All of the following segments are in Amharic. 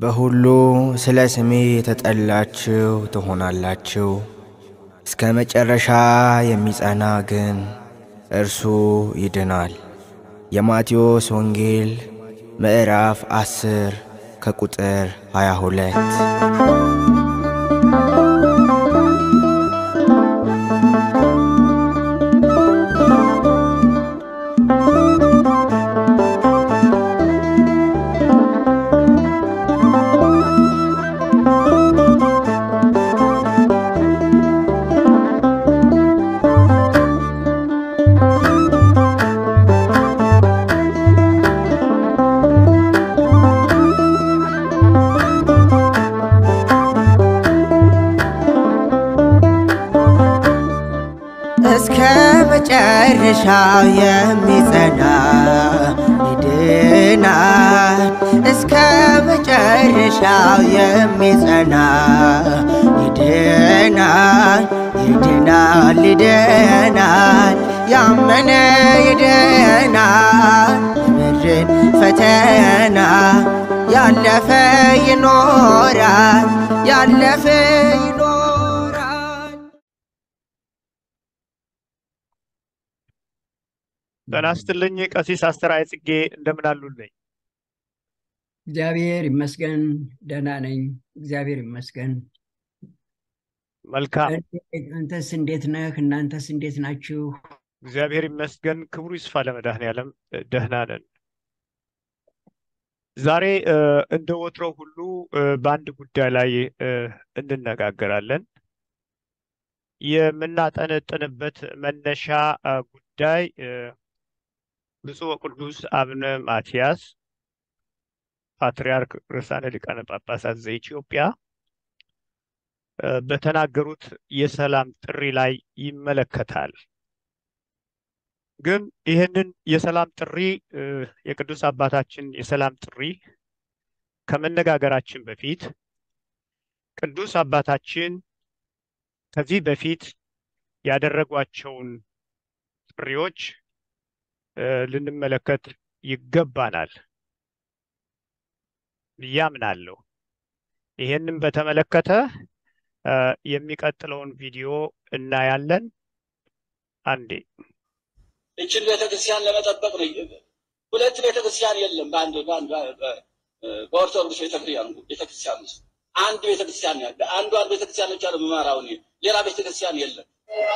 በሁሉ ስለ ስሜ የተጠላችሁ ትሆናላችሁ። እስከ መጨረሻ የሚጸና ግን እርሱ ይድናል። የማቴዎስ ወንጌል ምዕራፍ 10 ከቁጥር 22 እስከ መጨረሻው የሚጸና ይድናል። እስከ መጨረሻው የሚጸና ይድናል፣ ይድናል፣ ይድናል። ያመነ ይድናል። የምድርን ፈተና ያለፈ ይኖራል፣ ያለፈ ይኖራል። ጤና ይስጥልኝ ቀሲስ አስተርአየ ጽጌ እንደምን አሉልኝ? እግዚአብሔር ይመስገን ደህና ነኝ። እግዚአብሔር ይመስገን። መልካም አንተስ እንዴት ነህ? እናንተስ እንዴት ናችሁ? እግዚአብሔር ይመስገን። ክብሩ ይስፋ ለመድኃኔዓለም ደህና ነን። ዛሬ እ፣ እንደ ወትሮው ሁሉ እ፣ በአንድ ጉዳይ ላይ እ፣ እንነጋገራለን። የምናጠነጥንበት መነሻ እ፣ ጉዳይ እ፣ ብፁዕ ወቅዱስ አቡነ ማትያስ ፓትርያርክ ርዕሳነ ሊቃነ ጳጳሳት ዘኢትዮጵያ እ፣ በተናገሩት የሰላም ጥሪ ላይ ይመለከታል። ግን ይህንን የሰላም ጥሪ እ፣ የቅዱስ አባታችን የሰላም ጥሪ ከመነጋገራችን በፊት ቅዱስ አባታችን ከዚህ በፊት ያደረጓቸውን ጥሪዎች እ፣ ልንመለከት ይገባናል ብዬ አምናለሁ። ይህንን በተመለከተ እ፣ የሚቀጥለውን ቪዲዮ እናያለን። አንዴ እችን ቤተክርስቲያን ለመጠበቅ ነው። ሁለት ቤተክርስቲያን የለም። በአንድ በአንድ በ- በኦርቶዶክስ ቤተክርስቲያን ቤተክርስቲያን ውስጥ አንድ ቤተክርስቲያን ያለ አንዷን ቤተክርስቲያን ብቻ ነው የምመራው እኔ። ሌላ ቤተክርስቲያን የለም።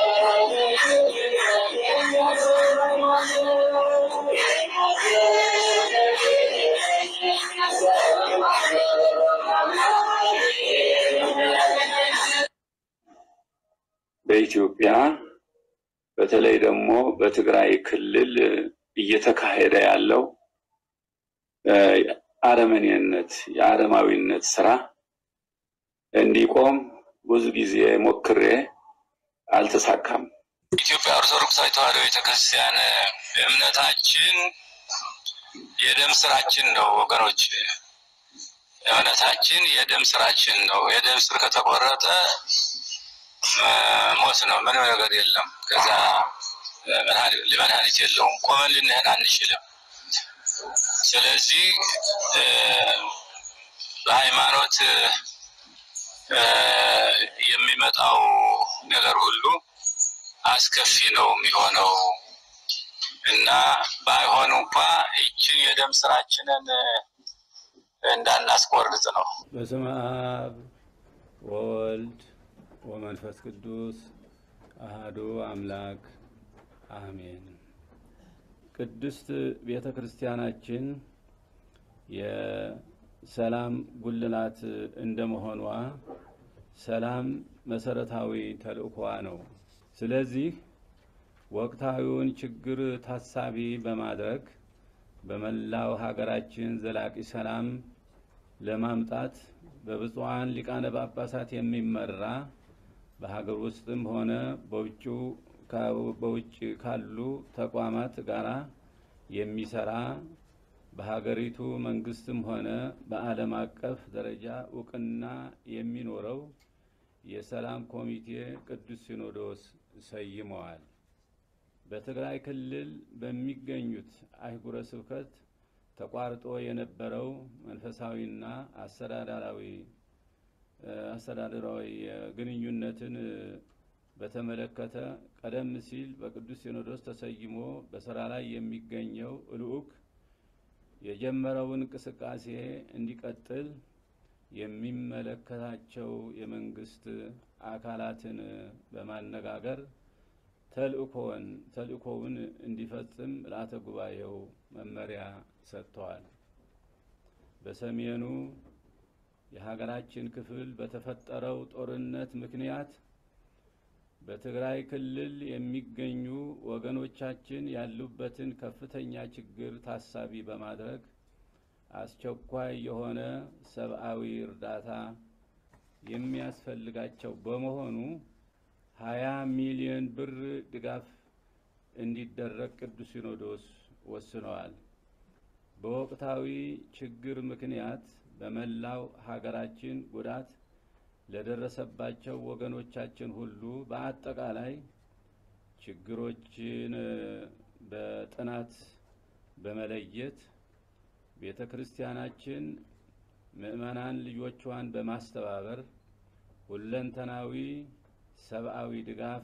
በኢትዮጵያ በተለይ ደግሞ በትግራይ ክልል እየተካሄደ ያለው እ፣ አረመኔነት የአረማዊነት ስራ እንዲቆም ብዙ ጊዜ ሞክሬ አልተሳካም። ኢትዮጵያ ኦርቶዶክሳዊ ተዋሕዶ ቤተክርስቲያን እምነታችን የደም ስራችን ነው ወገኖች። እምነታችን የደም ስራችን ነው። የደም ስር ከተቆረጠ እ፣ ሞት ነው። ምንም ነገር የለም። ከዛ እ፣ መድኃኒ- መድኃኒት የለውም። ቆመን ልንሄድ አንችልም። ስለዚህ እ፣ በሃይማኖት እ፣ የሚመጣው ነገር ሁሉ አስከፊ ነው የሚሆነው እና ባይሆን እንኳ ይችን የደም ስራችንን እ፣ እንዳናስቆርጥ ነው። በስመ አብ ወወልድ ወመንፈስ ቅዱስ አሃዱ አምላክ አሜን። ቅድስት ቤተ ክርስቲያናችን የሰላም ጉልላት እንደመሆኗ ሰላም መሰረታዊ ተልእኮዋ ነው። ስለዚህ ወቅታዊውን ችግር ታሳቢ በማድረግ በመላው ሀገራችን ዘላቂ ሰላም ለማምጣት በብፁዓን ሊቃነ ጳጳሳት የሚመራ በሀገር ውስጥም ሆነ በውጭው ካ- በውጭ ካሉ ተቋማት ጋራ የሚሰራ በሀገሪቱ መንግስትም ሆነ በዓለም አቀፍ ደረጃ እውቅና የሚኖረው የሰላም ኮሚቴ ቅዱስ ሲኖዶስ ሰይመዋል። በትግራይ ክልል በሚገኙት አህጉረ ስብከት ተቋርጦ የነበረው መንፈሳዊና አስተዳደራዊ አስተዳደራዊ ግንኙነትን በተመለከተ ቀደም ሲል በቅዱስ ሲኖዶስ ተሰይሞ በስራ ላይ የሚገኘው ልዑክ የጀመረውን እንቅስቃሴ እንዲቀጥል የሚመለከታቸው የመንግስት አካላትን በማነጋገር ተልእኮውን ተልእኮውን እንዲፈጽም ምልአተ ጉባኤው መመሪያ ሰጥተዋል። በሰሜኑ የሀገራችን ክፍል በተፈጠረው ጦርነት ምክንያት በትግራይ ክልል የሚገኙ ወገኖቻችን ያሉበትን ከፍተኛ ችግር ታሳቢ በማድረግ አስቸኳይ የሆነ ሰብአዊ እርዳታ የሚያስፈልጋቸው በመሆኑ ሀያ ሚሊዮን ብር ድጋፍ እንዲደረግ ቅዱስ ሲኖዶስ ወስነዋል። በወቅታዊ ችግር ምክንያት በመላው ሀገራችን ጉዳት ለደረሰባቸው ወገኖቻችን ሁሉ በአጠቃላይ ችግሮችን በጥናት በመለየት ቤተ ክርስቲያናችን ምዕመናን ልጆቿን በማስተባበር ሁለንተናዊ ሰብአዊ ድጋፍ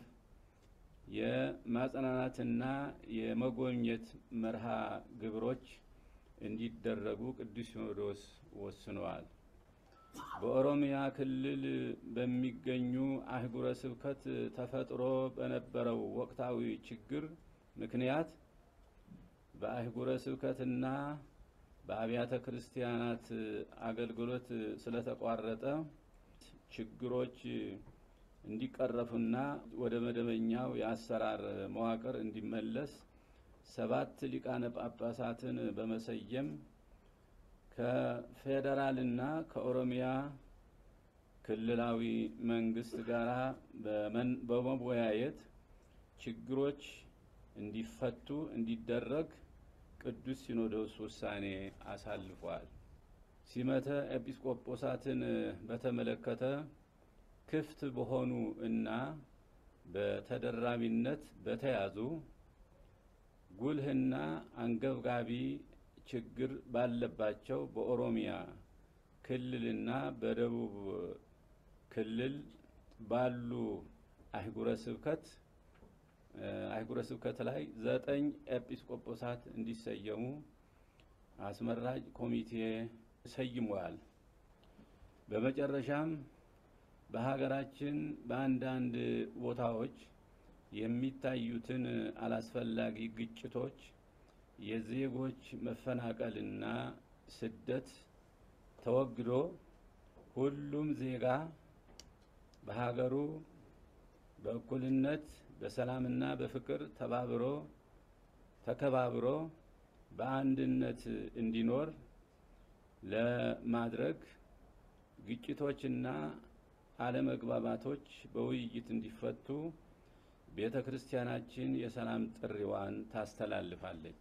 የማጽናናትና የመጎብኘት መርሃ ግብሮች እንዲደረጉ ቅዱስ ሲኖዶስ ወስነዋል። በኦሮሚያ ክልል በሚገኙ አህጉረ ስብከት ተፈጥሮ በነበረው ወቅታዊ ችግር ምክንያት በአህጉረ ስብከትና በአብያተ ክርስቲያናት አገልግሎት ስለተቋረጠ ችግሮች እንዲቀረፉና ወደ መደበኛው የአሰራር መዋቅር እንዲመለስ ሰባት ሊቃነ ጳጳሳትን በመሰየም ከፌዴራልና ከኦሮሚያ ክልላዊ መንግስት ጋር በመወያየት ችግሮች እንዲፈቱ እንዲደረግ ቅዱስ ሲኖዶስ ውሳኔ አሳልፏል። ሲመተ ኤጲስቆጶሳትን በተመለከተ ክፍት በሆኑ እና በተደራቢነት በተያዙ ጉልህና አንገብጋቢ ችግር ባለባቸው በኦሮሚያ ክልልና በደቡብ ክልል ባሉ አህጉረ ስብከት አህጉረ ስብከት ላይ ዘጠኝ ኤጲስቆጶሳት እንዲሰየሙ አስመራጭ ኮሚቴ ሰይሟል። በመጨረሻም በሀገራችን በአንዳንድ ቦታዎች የሚታዩትን አላስፈላጊ ግጭቶች፣ የዜጎች መፈናቀልና ስደት ተወግዶ ሁሉም ዜጋ በሀገሩ በእኩልነት በሰላምና በፍቅር ተባብሮ ተከባብሮ በአንድነት እንዲኖር ለማድረግ ግጭቶችና አለመግባባቶች በውይይት እንዲፈቱ ቤተ ክርስቲያናችን የሰላም ጥሪዋን ታስተላልፋለች።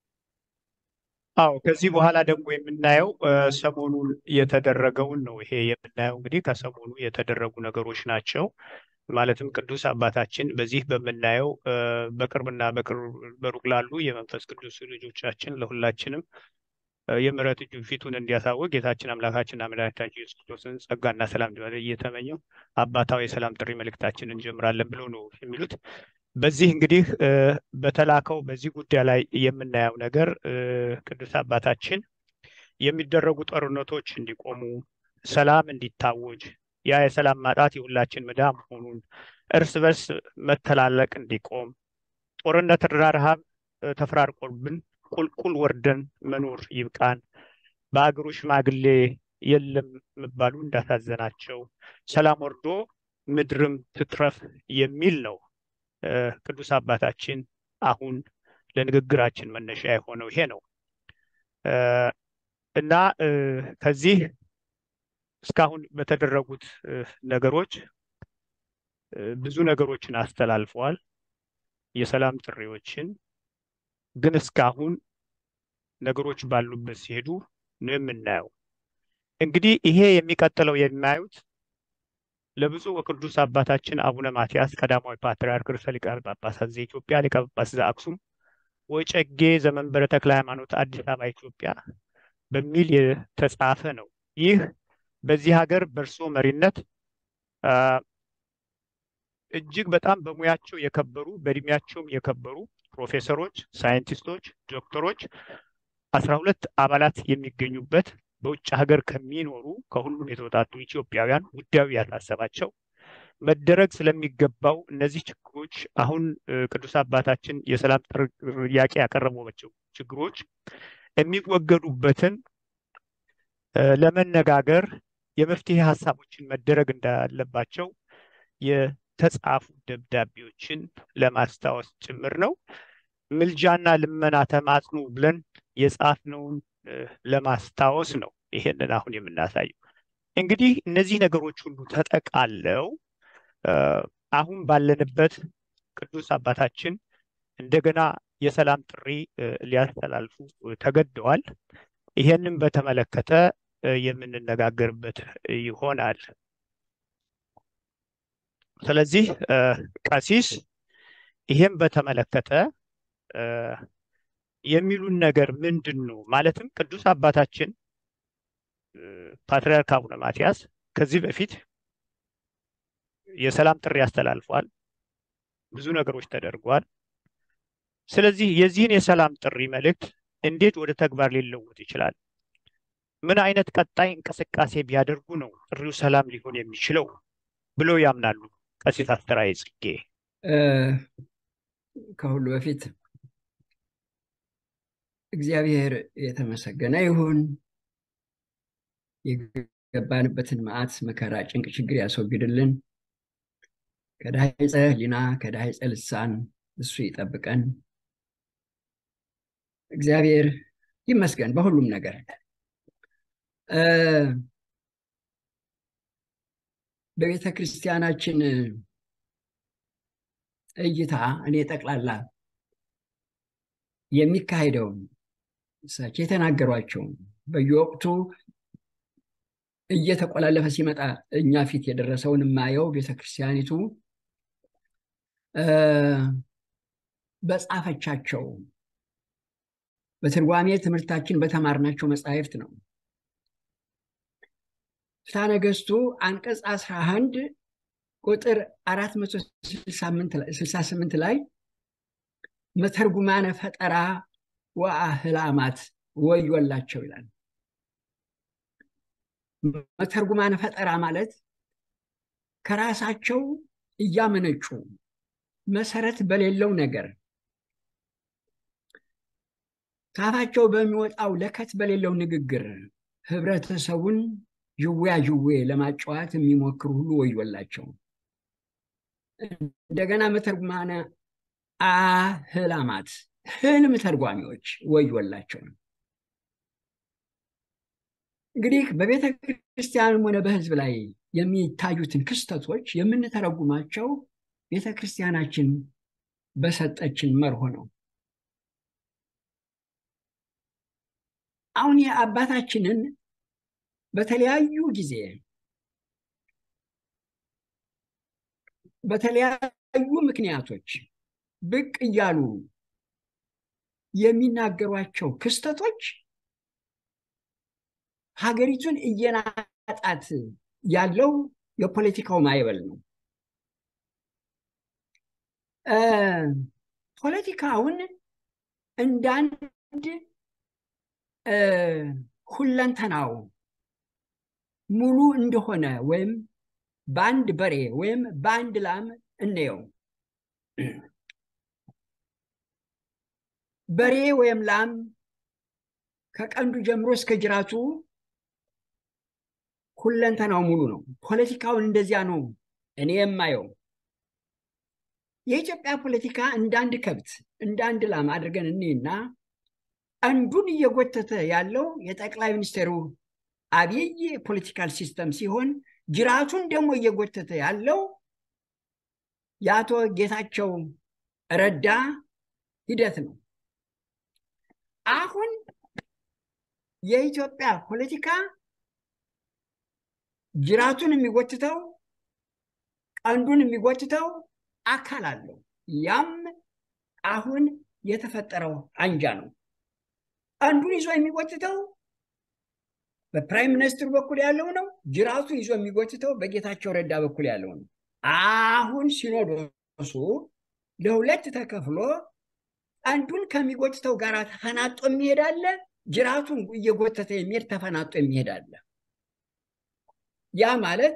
አዎ ከዚህ በኋላ ደግሞ የምናየው ሰሞኑን የተደረገውን ነው። ይሄ የምናየው እንግዲህ ከሰሞኑ የተደረጉ ነገሮች ናቸው። ማለትም ቅዱስ አባታችን በዚህ በምናየው በቅርብና በሩቅ ላሉ የመንፈስ ቅዱስ ልጆቻችን ለሁላችንም የምሕረት እጁ ፊቱን እንዲያሳውቅ ጌታችን አምላካችንና መድኃኒታችን ኢየሱስ ክርስቶስን ጸጋና ሰላም እንዲሆን እየተመኘው አባታዊ የሰላም ጥሪ መልእክታችንን እንጀምራለን ብለው ነው የሚሉት። በዚህ እንግዲህ በተላከው በዚህ ጉዳይ ላይ የምናየው ነገር ቅዱስ አባታችን የሚደረጉ ጦርነቶች እንዲቆሙ፣ ሰላም እንዲታወጅ፣ ያ የሰላም ማጣት የሁላችን ምዳ መሆኑን፣ እርስ በርስ መተላለቅ እንዲቆም፣ ጦርነትና ረሃብ ተፈራርቆብን ቁልቁል ወርደን መኖር ይብቃን፣ በአገሩ ሽማግሌ የለም መባሉ እንዳሳዘናቸው፣ ሰላም ወርዶ ምድርም ትትረፍ የሚል ነው። ቅዱስ አባታችን አሁን ለንግግራችን መነሻ የሆነው ይሄ ነው እና ከዚህ እስካሁን በተደረጉት ነገሮች ብዙ ነገሮችን አስተላልፈዋል፣ የሰላም ጥሪዎችን ግን እስካሁን ነገሮች ባሉበት ሲሄዱ ነው የምናየው። እንግዲህ ይሄ የሚቀጥለው የሚያዩት ለብፁዕ ወቅዱስ አባታችን አቡነ ማትያስ ቀዳማዊ ፓትርያርክ ርዕሰ ሊቃነ ጳጳሳት ዘኢትዮጵያ ሊቀ ጳጳስ ዘአክሱም ወጨጌ ዘመንበረ ተክለ ሃይማኖት አዲስ አበባ ኢትዮጵያ በሚል የተጻፈ ነው። ይህ በዚህ ሀገር በእርሶ መሪነት አ፣ እጅግ በጣም በሙያቸው የከበሩ በእድሜያቸውም የከበሩ ፕሮፌሰሮች፣ ሳይንቲስቶች፣ ዶክተሮች አስራ ሁለት አባላት የሚገኙበት በውጭ ሀገር ከሚኖሩ ከሁሉም የተወጣጡ ኢትዮጵያውያን ጉዳዩ ያሳሰባቸው መደረግ ስለሚገባው እነዚህ ችግሮች አሁን እ፣ ቅዱስ አባታችን የሰላም ጥያቄ ያቀረቧቸው ችግሮች የሚወገዱበትን እ፣ ለመነጋገር የመፍትሄ ሀሳቦችን መደረግ እንዳለባቸው የተጻፉ ደብዳቤዎችን ለማስታወስ ጭምር ነው። ምልጃና ልመና ተማጽኑ ብለን የጻፍነውን እ፣ ለማስታወስ ነው ይሄንን አሁን የምናሳየው። እንግዲህ እነዚህ ነገሮች ሁሉ ተጠቃለው እ፣ አሁን ባለንበት ቅዱስ አባታችን እንደገና የሰላም ጥሪ እ፣ ሊያስተላልፉ እ፣ ተገደዋል። ይሄንን በተመለከተ እ፣ የምንነጋገርበት ይሆናል። ስለዚህ እ፣ ቀሲስ ይሄን በተመለከተ እ፣ የሚሉን ነገር ምንድን ነው? ማለትም ቅዱስ አባታችን እ፣ ፓትርያርክ አቡነ ማትያስ ከዚህ በፊት የሰላም ጥሪ አስተላልፏል። ብዙ ነገሮች ተደርጓል። ስለዚህ የዚህን የሰላም ጥሪ መልእክት እንዴት ወደ ተግባር ሊለወጥ ይችላል? ምን አይነት ቀጣይ እንቅስቃሴ ቢያደርጉ ነው ጥሪው ሰላም ሊሆን የሚችለው ብለው ያምናሉ? ቀሲስ አስተራየ ጽጌ እ፣ ከሁሉ በፊት እግዚአብሔር የተመሰገነ ይሁን። የገባንበትን መዓት፣ መከራ፣ ጭንቅ፣ ችግር ያስወግድልን። ከዳይፀ ሕሊና ከዳይፀ ልሳን እሱ ይጠብቀን። እግዚአብሔር ይመስገን በሁሉም ነገር። እ፣ በቤተ ክርስቲያናችን እይታ እኔ ጠቅላላ የሚካሄደውን እሳቸው የተናገሯቸውን በየወቅቱ እየተቆላለፈ ሲመጣ እኛ ፊት የደረሰውን የማየው ቤተክርስቲያኒቱ እ፣ በጻፈቻቸው በትርጓሜ ትምህርታችን በተማርናቸው መጻሕፍት ነው። ፍትሐ ነገሥቱ አንቀጽ 11 ቁጥር 468 ላይ መተርጉማነ ፈጠራ ወአህላማት ወዮላቸው ይላል። መተርጉማነ ፈጠራ ማለት ከራሳቸው እያመነጩ መሰረት በሌለው ነገር ካፋቸው በሚወጣው ለከት በሌለው ንግግር ህብረተሰቡን ዥዌያ ዥዌ ለማጫወት የሚሞክሩ ሁሉ ወዮላቸው። እንደገና መተርጉማነ አህላማት ህልም ተርጓሚዎች ወዮላቸው። እንግዲህ በቤተ ክርስቲያንም ሆነ በህዝብ ላይ የሚታዩትን ክስተቶች የምንተረጉማቸው ቤተ ክርስቲያናችን በሰጠችን መርሆ ነው። አሁን የአባታችንን በተለያዩ ጊዜ በተለያዩ ምክንያቶች ብቅ እያሉ የሚናገሯቸው ክስተቶች ሀገሪቱን እየናጣት ያለው የፖለቲካው ማዕበል ነው። እ፣ ፖለቲካውን እንዳንድ እ፣ ሁለንተናው ሙሉ እንደሆነ ወይም በአንድ በሬ ወይም በአንድ ላም እንየው። በሬ ወይም ላም ከቀንዱ ጀምሮ እስከ ጅራቱ ሁለንተናው ሙሉ ነው። ፖለቲካውን እንደዚያ ነው እኔ የማየው። የኢትዮጵያ ፖለቲካ እንደ አንድ ከብት እንደ አንድ ላም አድርገን እኔና ቀንዱን እየጎተተ ያለው የጠቅላይ ሚኒስትሩ አብይ ፖለቲካል ሲስተም ሲሆን ጅራቱን ደግሞ እየጎተተ ያለው የአቶ ጌታቸው ረዳ ሂደት ነው። አሁን የኢትዮጵያ ፖለቲካ ጅራቱን የሚጎትተው ቀንዱን የሚጎትተው አካል አለው። ያም አሁን የተፈጠረው አንጃ ነው። አንዱን ይዞ የሚጎትተው በፕራይም ሚኒስትሩ በኩል ያለው ነው። ጅራቱን ይዞ የሚጎትተው በጌታቸው ረዳ በኩል ያለው ነው። አሁን ሲኖዶሱ ለሁለት ተከፍሎ አንዱን ከሚጎትተው ጋር ተፈናጦ የሚሄድ አለ፣ ጅራቱን እየጎተተ የሚሄድ ተፈናጦ የሚሄድ አለ። ያ ማለት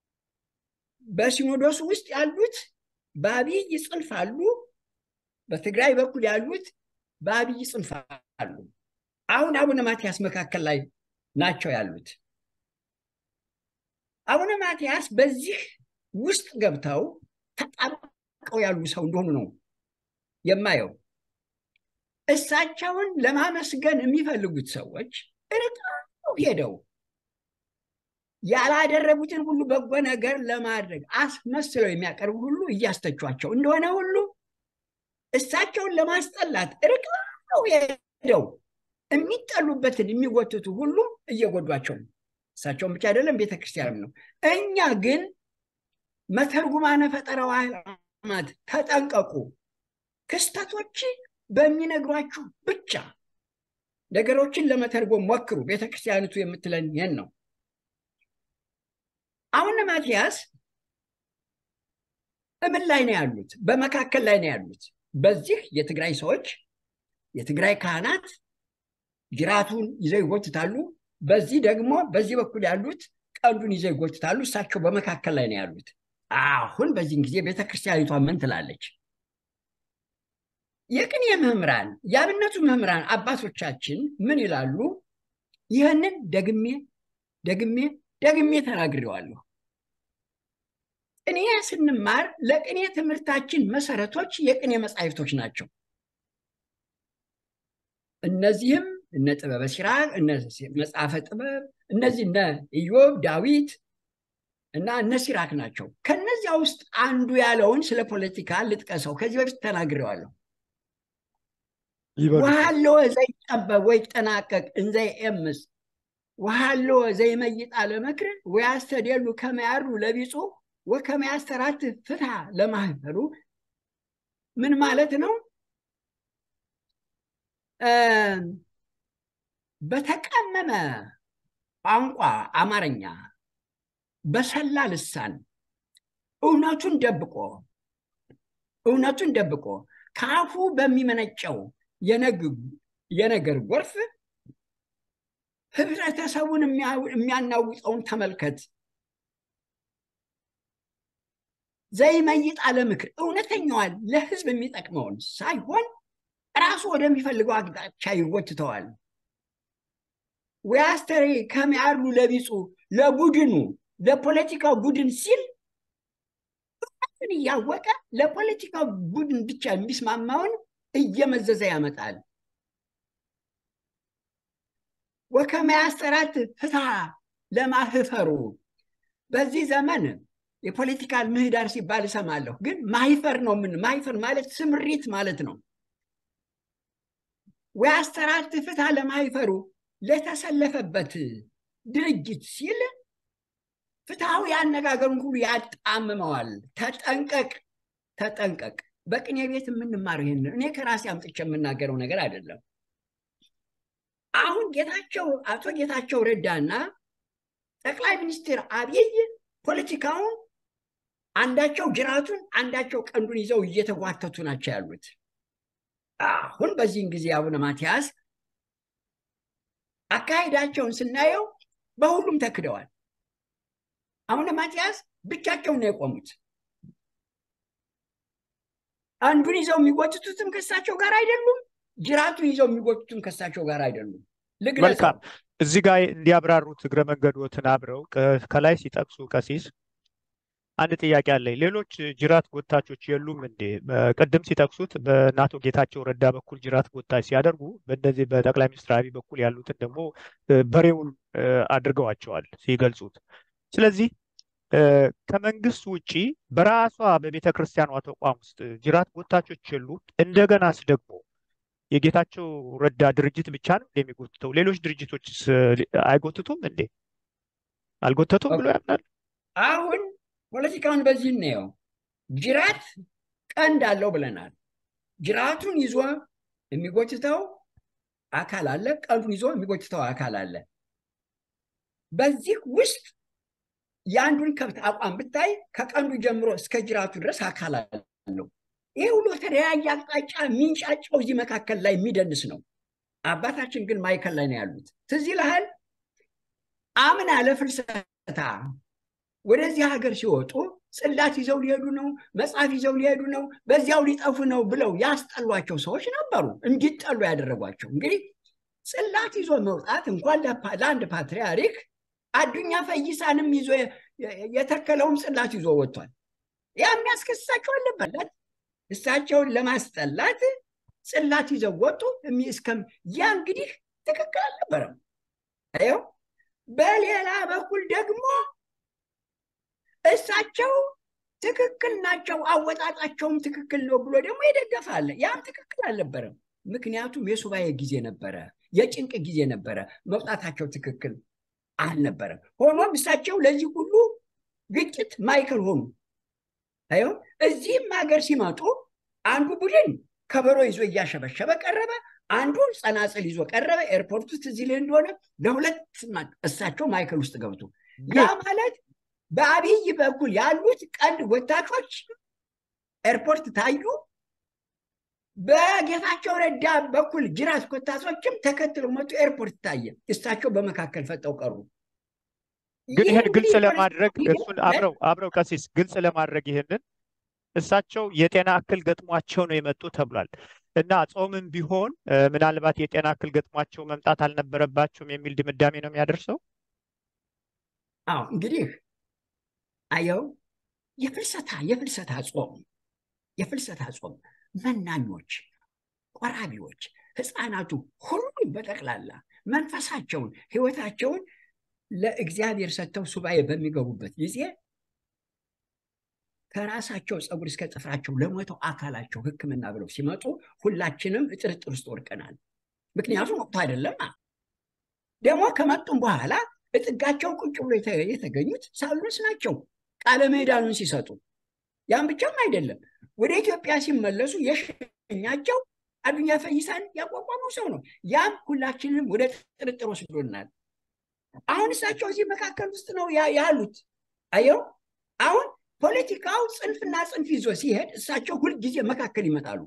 በሲኖዶሱ ውስጥ ያሉት በአብይ ጽንፍ አሉ፣ በትግራይ በኩል ያሉት በአብይ ጽንፍ አሉ። አሁን አቡነ ማትያስ መካከል ላይ ናቸው ያሉት። አቡነ ማትያስ በዚህ ውስጥ ገብተው ተጣብቀው ያሉ ሰው እንደሆኑ ነው የማየው። እሳቸውን ለማመስገን የሚፈልጉት ሰዎች ርቀው ሄደው ያላደረጉትን ሁሉ በጎ ነገር ለማድረግ አስመስለው የሚያቀርቡ ሁሉ እያስተቿቸው እንደሆነ ሁሉ እሳቸውን ለማስጠላት ርቀው ሄደው የሚጠሉበትን የሚጎትቱ ሁሉ እየጎዷቸው ነው። እሳቸውን ብቻ አይደለም፣ ቤተክርስቲያንም ነው። እኛ ግን መተርጉማነ ፈጠራው ዓለማት ተጠንቀቁ። ክስተቶች በሚነግሯችሁ ብቻ ነገሮችን ለመተርጎም ሞክሩ። ቤተክርስቲያኒቱ የምትለን ይህን ነው። አሁን ማትያስ እምን ላይ ነው ያሉት? በመካከል ላይ ነው ያሉት። በዚህ የትግራይ ሰዎች የትግራይ ካህናት ጅራቱን ይዘው ይጎትታሉ። በዚህ ደግሞ በዚህ በኩል ያሉት ቀንዱን ይዘው ይጎትታሉ። እሳቸው በመካከል ላይ ነው ያሉት። አሁን በዚህን ጊዜ ቤተክርስቲያኒቷ ምን ትላለች? የቅኔ መምህራን የአብነቱ መምህራን አባቶቻችን ምን ይላሉ? ይህንን ደግሜ ደግሜ ደግሜ ተናግሬዋለሁ። ቅኔ ስንማር ለቅኔ ትምህርታችን መሰረቶች የቅኔ መጻሕፍቶች ናቸው። እነዚህም እነ ጥበበ ሲራክ፣ እነ መጽሐፈ ጥበብ፣ እነዚህ እነ ኢዮብ፣ ዳዊት እና እነ ሲራክ ናቸው። ከነዚያ ውስጥ አንዱ ያለውን ስለ ፖለቲካ ልጥቀሰው። ከዚህ በፊት ተናግሬዋለሁ። ወሃለወ ዘይጠበብ ወይጠናቀቅ እንዘ ይኤምስ ወሃለወ ዘይመይጣ ለመክር ወያስተደሉ ከመያሩ ለቢጹ ወከመያስተራት ፍትሐ ለማህበሩ ምን ማለት ነው? በተቀመመ ቋንቋ አማርኛ በሰላ ልሳን እውነቱን ደብቆ እውነቱን ደብቆ ከአፉ በሚመነጨው የነገር ጎርፍ ህብረተሰቡን የሚያናውጠውን ተመልከት። ዘይመይጥ አለምክር እውነተኛዋን ለህዝብ የሚጠቅመውን ሳይሆን ራሱ ወደሚፈልገው አቅጣጫ ይጎትተዋል። ወያስተሬ ከሚያሉ ለቢጹ ለቡድኑ ለፖለቲካው ቡድን ሲል እውነትን እያወቀ ለፖለቲካው ቡድን ብቻ የሚስማማውን እየመዘዘ ያመጣል። ወከመያስተራት ፍትሐ ለማህፈሩ በዚህ ዘመን የፖለቲካል ምህዳር ሲባል እሰማለሁ፣ ግን ማይፈር ነው። ምን ማይፈር ማለት ስምሪት ማለት ነው። ወያስተራት ፍትሐ ለማይፈሩ ለተሰለፈበት ድርጅት ሲል ፍትሐዊ አነጋገሩን ሁሉ ያጣምመዋል። ተጠንቀቅ፣ ተጠንቀቅ። በቅኔ ቤት የምንማረው ይህን እኔ ከራሴ አምጥቼ የምናገረው ነገር አይደለም። አሁን ጌታቸው አቶ ጌታቸው ረዳና ጠቅላይ ሚኒስትር አብይ ፖለቲካውን አንዳቸው ጅራቱን አንዳቸው ቀንዱን ይዘው እየተጓተቱ ናቸው ያሉት። አሁን በዚህን ጊዜ አቡነ ማትያስ አካሄዳቸውን ስናየው በሁሉም ተክደዋል። አቡነ ማትያስ ብቻቸውን ነው የቆሙት። አንዱን ይዘው የሚጎትቱትም ከሳቸው ጋር አይደሉም። ጅራቱን ይዘው የሚጎትቱም ከሳቸው ጋር አይደሉም። መልካም። እዚህ ጋር እንዲያብራሩት እግረ መንገዶትን አብረው ከላይ ሲጠቅሱ ቀሲስ አንድ ጥያቄ አለኝ። ሌሎች ጅራት ጎታቾች የሉም እንዴ? ቅድም ሲጠቅሱት በአቶ ጌታቸው ረዳ በኩል ጅራት ጎታች ሲያደርጉ፣ በእነዚህ በጠቅላይ ሚኒስትር አብይ በኩል ያሉትን ደግሞ በሬውን አድርገዋቸዋል ሲገልጹት። ስለዚህ ከመንግስት ውጪ በራሷ በቤተ ክርስቲያኗ ተቋም ውስጥ ጅራት ጎታቾች የሉ። እንደገናስ ደግሞ የጌታቸው ረዳ ድርጅት ብቻ ነው የሚጎትተው? ሌሎች ድርጅቶች አይጎትቱም እንዴ? አልጎተቱም ብሎ ያምናል? አሁን ፖለቲካውን በዚህ እናየው። ጅራት ቀንድ አለው ብለናል። ጅራቱን ይዞ የሚጎትተው አካል አለ፣ ቀንዱን ይዞ የሚጎትተው አካል አለ። በዚህ ውስጥ የአንዱን ከብት አቋም ብታይ ከቀንዱ ጀምሮ እስከ ጅራቱ ድረስ አካል አለው። ይህ ሁሉ የተለያየ አቅጣጫ የሚንጫጫው እዚህ መካከል ላይ የሚደንስ ነው። አባታችን ግን ማዕከል ላይ ነው ያሉት። ትዝ ይልሃል አምና ለፍልሰታ ወደዚህ ሀገር ሲወጡ ጽላት ይዘው ሊሄዱ ነው፣ መጽሐፍ ይዘው ሊሄዱ ነው፣ በዚያው ሊጠፉ ነው ብለው ያስጠሏቸው ሰዎች ነበሩ። እንዲጠሉ ያደረጓቸው እንግዲህ ጽላት ይዞ መውጣት እንኳን ለአንድ ፓትርያርክ አዱኛ ፈይሳንም ይዞ የተከለውም ጽላት ይዞ ወጥቷል። ያ የሚያስከስሳቸው አለበት። እሳቸውን ለማስጠላት ጽላት ይዘው ወጡ። እስከም ያ እንግዲህ ትክክል አልነበረም። ይኸው በሌላ በኩል ደግሞ እሳቸው ትክክል ናቸው፣ አወጣጣቸውም ትክክል ነው ብሎ ደግሞ ይደገፋል። ያም ትክክል አልነበረም። ምክንያቱም የሱባኤ ጊዜ ነበረ፣ የጭንቅ ጊዜ ነበረ። መውጣታቸው ትክክል አልነበረም። ሆኖም እሳቸው ለዚህ ሁሉ ግጭት ማዕከል ሆኑ። ይኸው እዚህም ሀገር ሲመጡ አንዱ ቡድን ከበሮ ይዞ እያሸበሸበ ቀረበ፣ አንዱ ጸናጽል ይዞ ቀረበ። ኤርፖርት ውስጥ እዚህ ላይ እንደሆነ ለሁለት እሳቸው ማዕከል ውስጥ ገብቶ ያ ማለት በአብይ በኩል ያሉት ቀንድ ወታቾች ኤርፖርት ታዩ። በጌታቸው ረዳ በኩል ጅራት ኮታሶችም ተከትለው መጡ። ኤርፖርት ታየ። እሳቸው በመካከል ፈጠው ቀሩ። ግን ይህን ግልጽ ለማድረግ እሱን አብረው አብረው ቀሲስ ግልጽ ለማድረግ ይህንን እሳቸው የጤና እክል ገጥሟቸው ነው የመጡ ተብሏል እና ጾምም ቢሆን ምናልባት የጤና እክል ገጥሟቸው መምጣት አልነበረባቸውም የሚል ድምዳሜ ነው የሚያደርሰው። አዎ እንግዲህ አየው የፍልሰታ የፍልሰታ ጾም የፍልሰታ ጾም መናኞች፣ ቆራቢዎች፣ ህፃናቱ ሁሉም በጠቅላላ መንፈሳቸውን ህይወታቸውን ለእግዚአብሔር ሰጥተው ሱባኤ በሚገቡበት ጊዜ ከራሳቸው ፀጉር እስከ ጥፍራቸው ለሞተው አካላቸው ሕክምና ብለው ሲመጡ ሁላችንም ጥርጥር ውስጥ ወድቀናል። ምክንያቱም ወቅቱ አይደለም። ደግሞ ከመጡም በኋላ እጥጋቸው ቁጭ ብሎ የተገኙት ሳሉስ ናቸው ቃለ ምዕዳኑን ሲሰጡ። ያም ብቻም አይደለም፣ ወደ ኢትዮጵያ ሲመለሱ የሸኛቸው አዱኛ ፈይሳን ያቋቋመው ሰው ነው። ያም ሁላችንም ወደ ጥርጥር ወስዶናል። አሁን እሳቸው እዚህ መካከል ውስጥ ነው ያሉት። አየው አሁን ፖለቲካው ጽንፍና ጽንፍ ይዞ ሲሄድ እሳቸው ሁልጊዜ መካከል ይመጣሉ።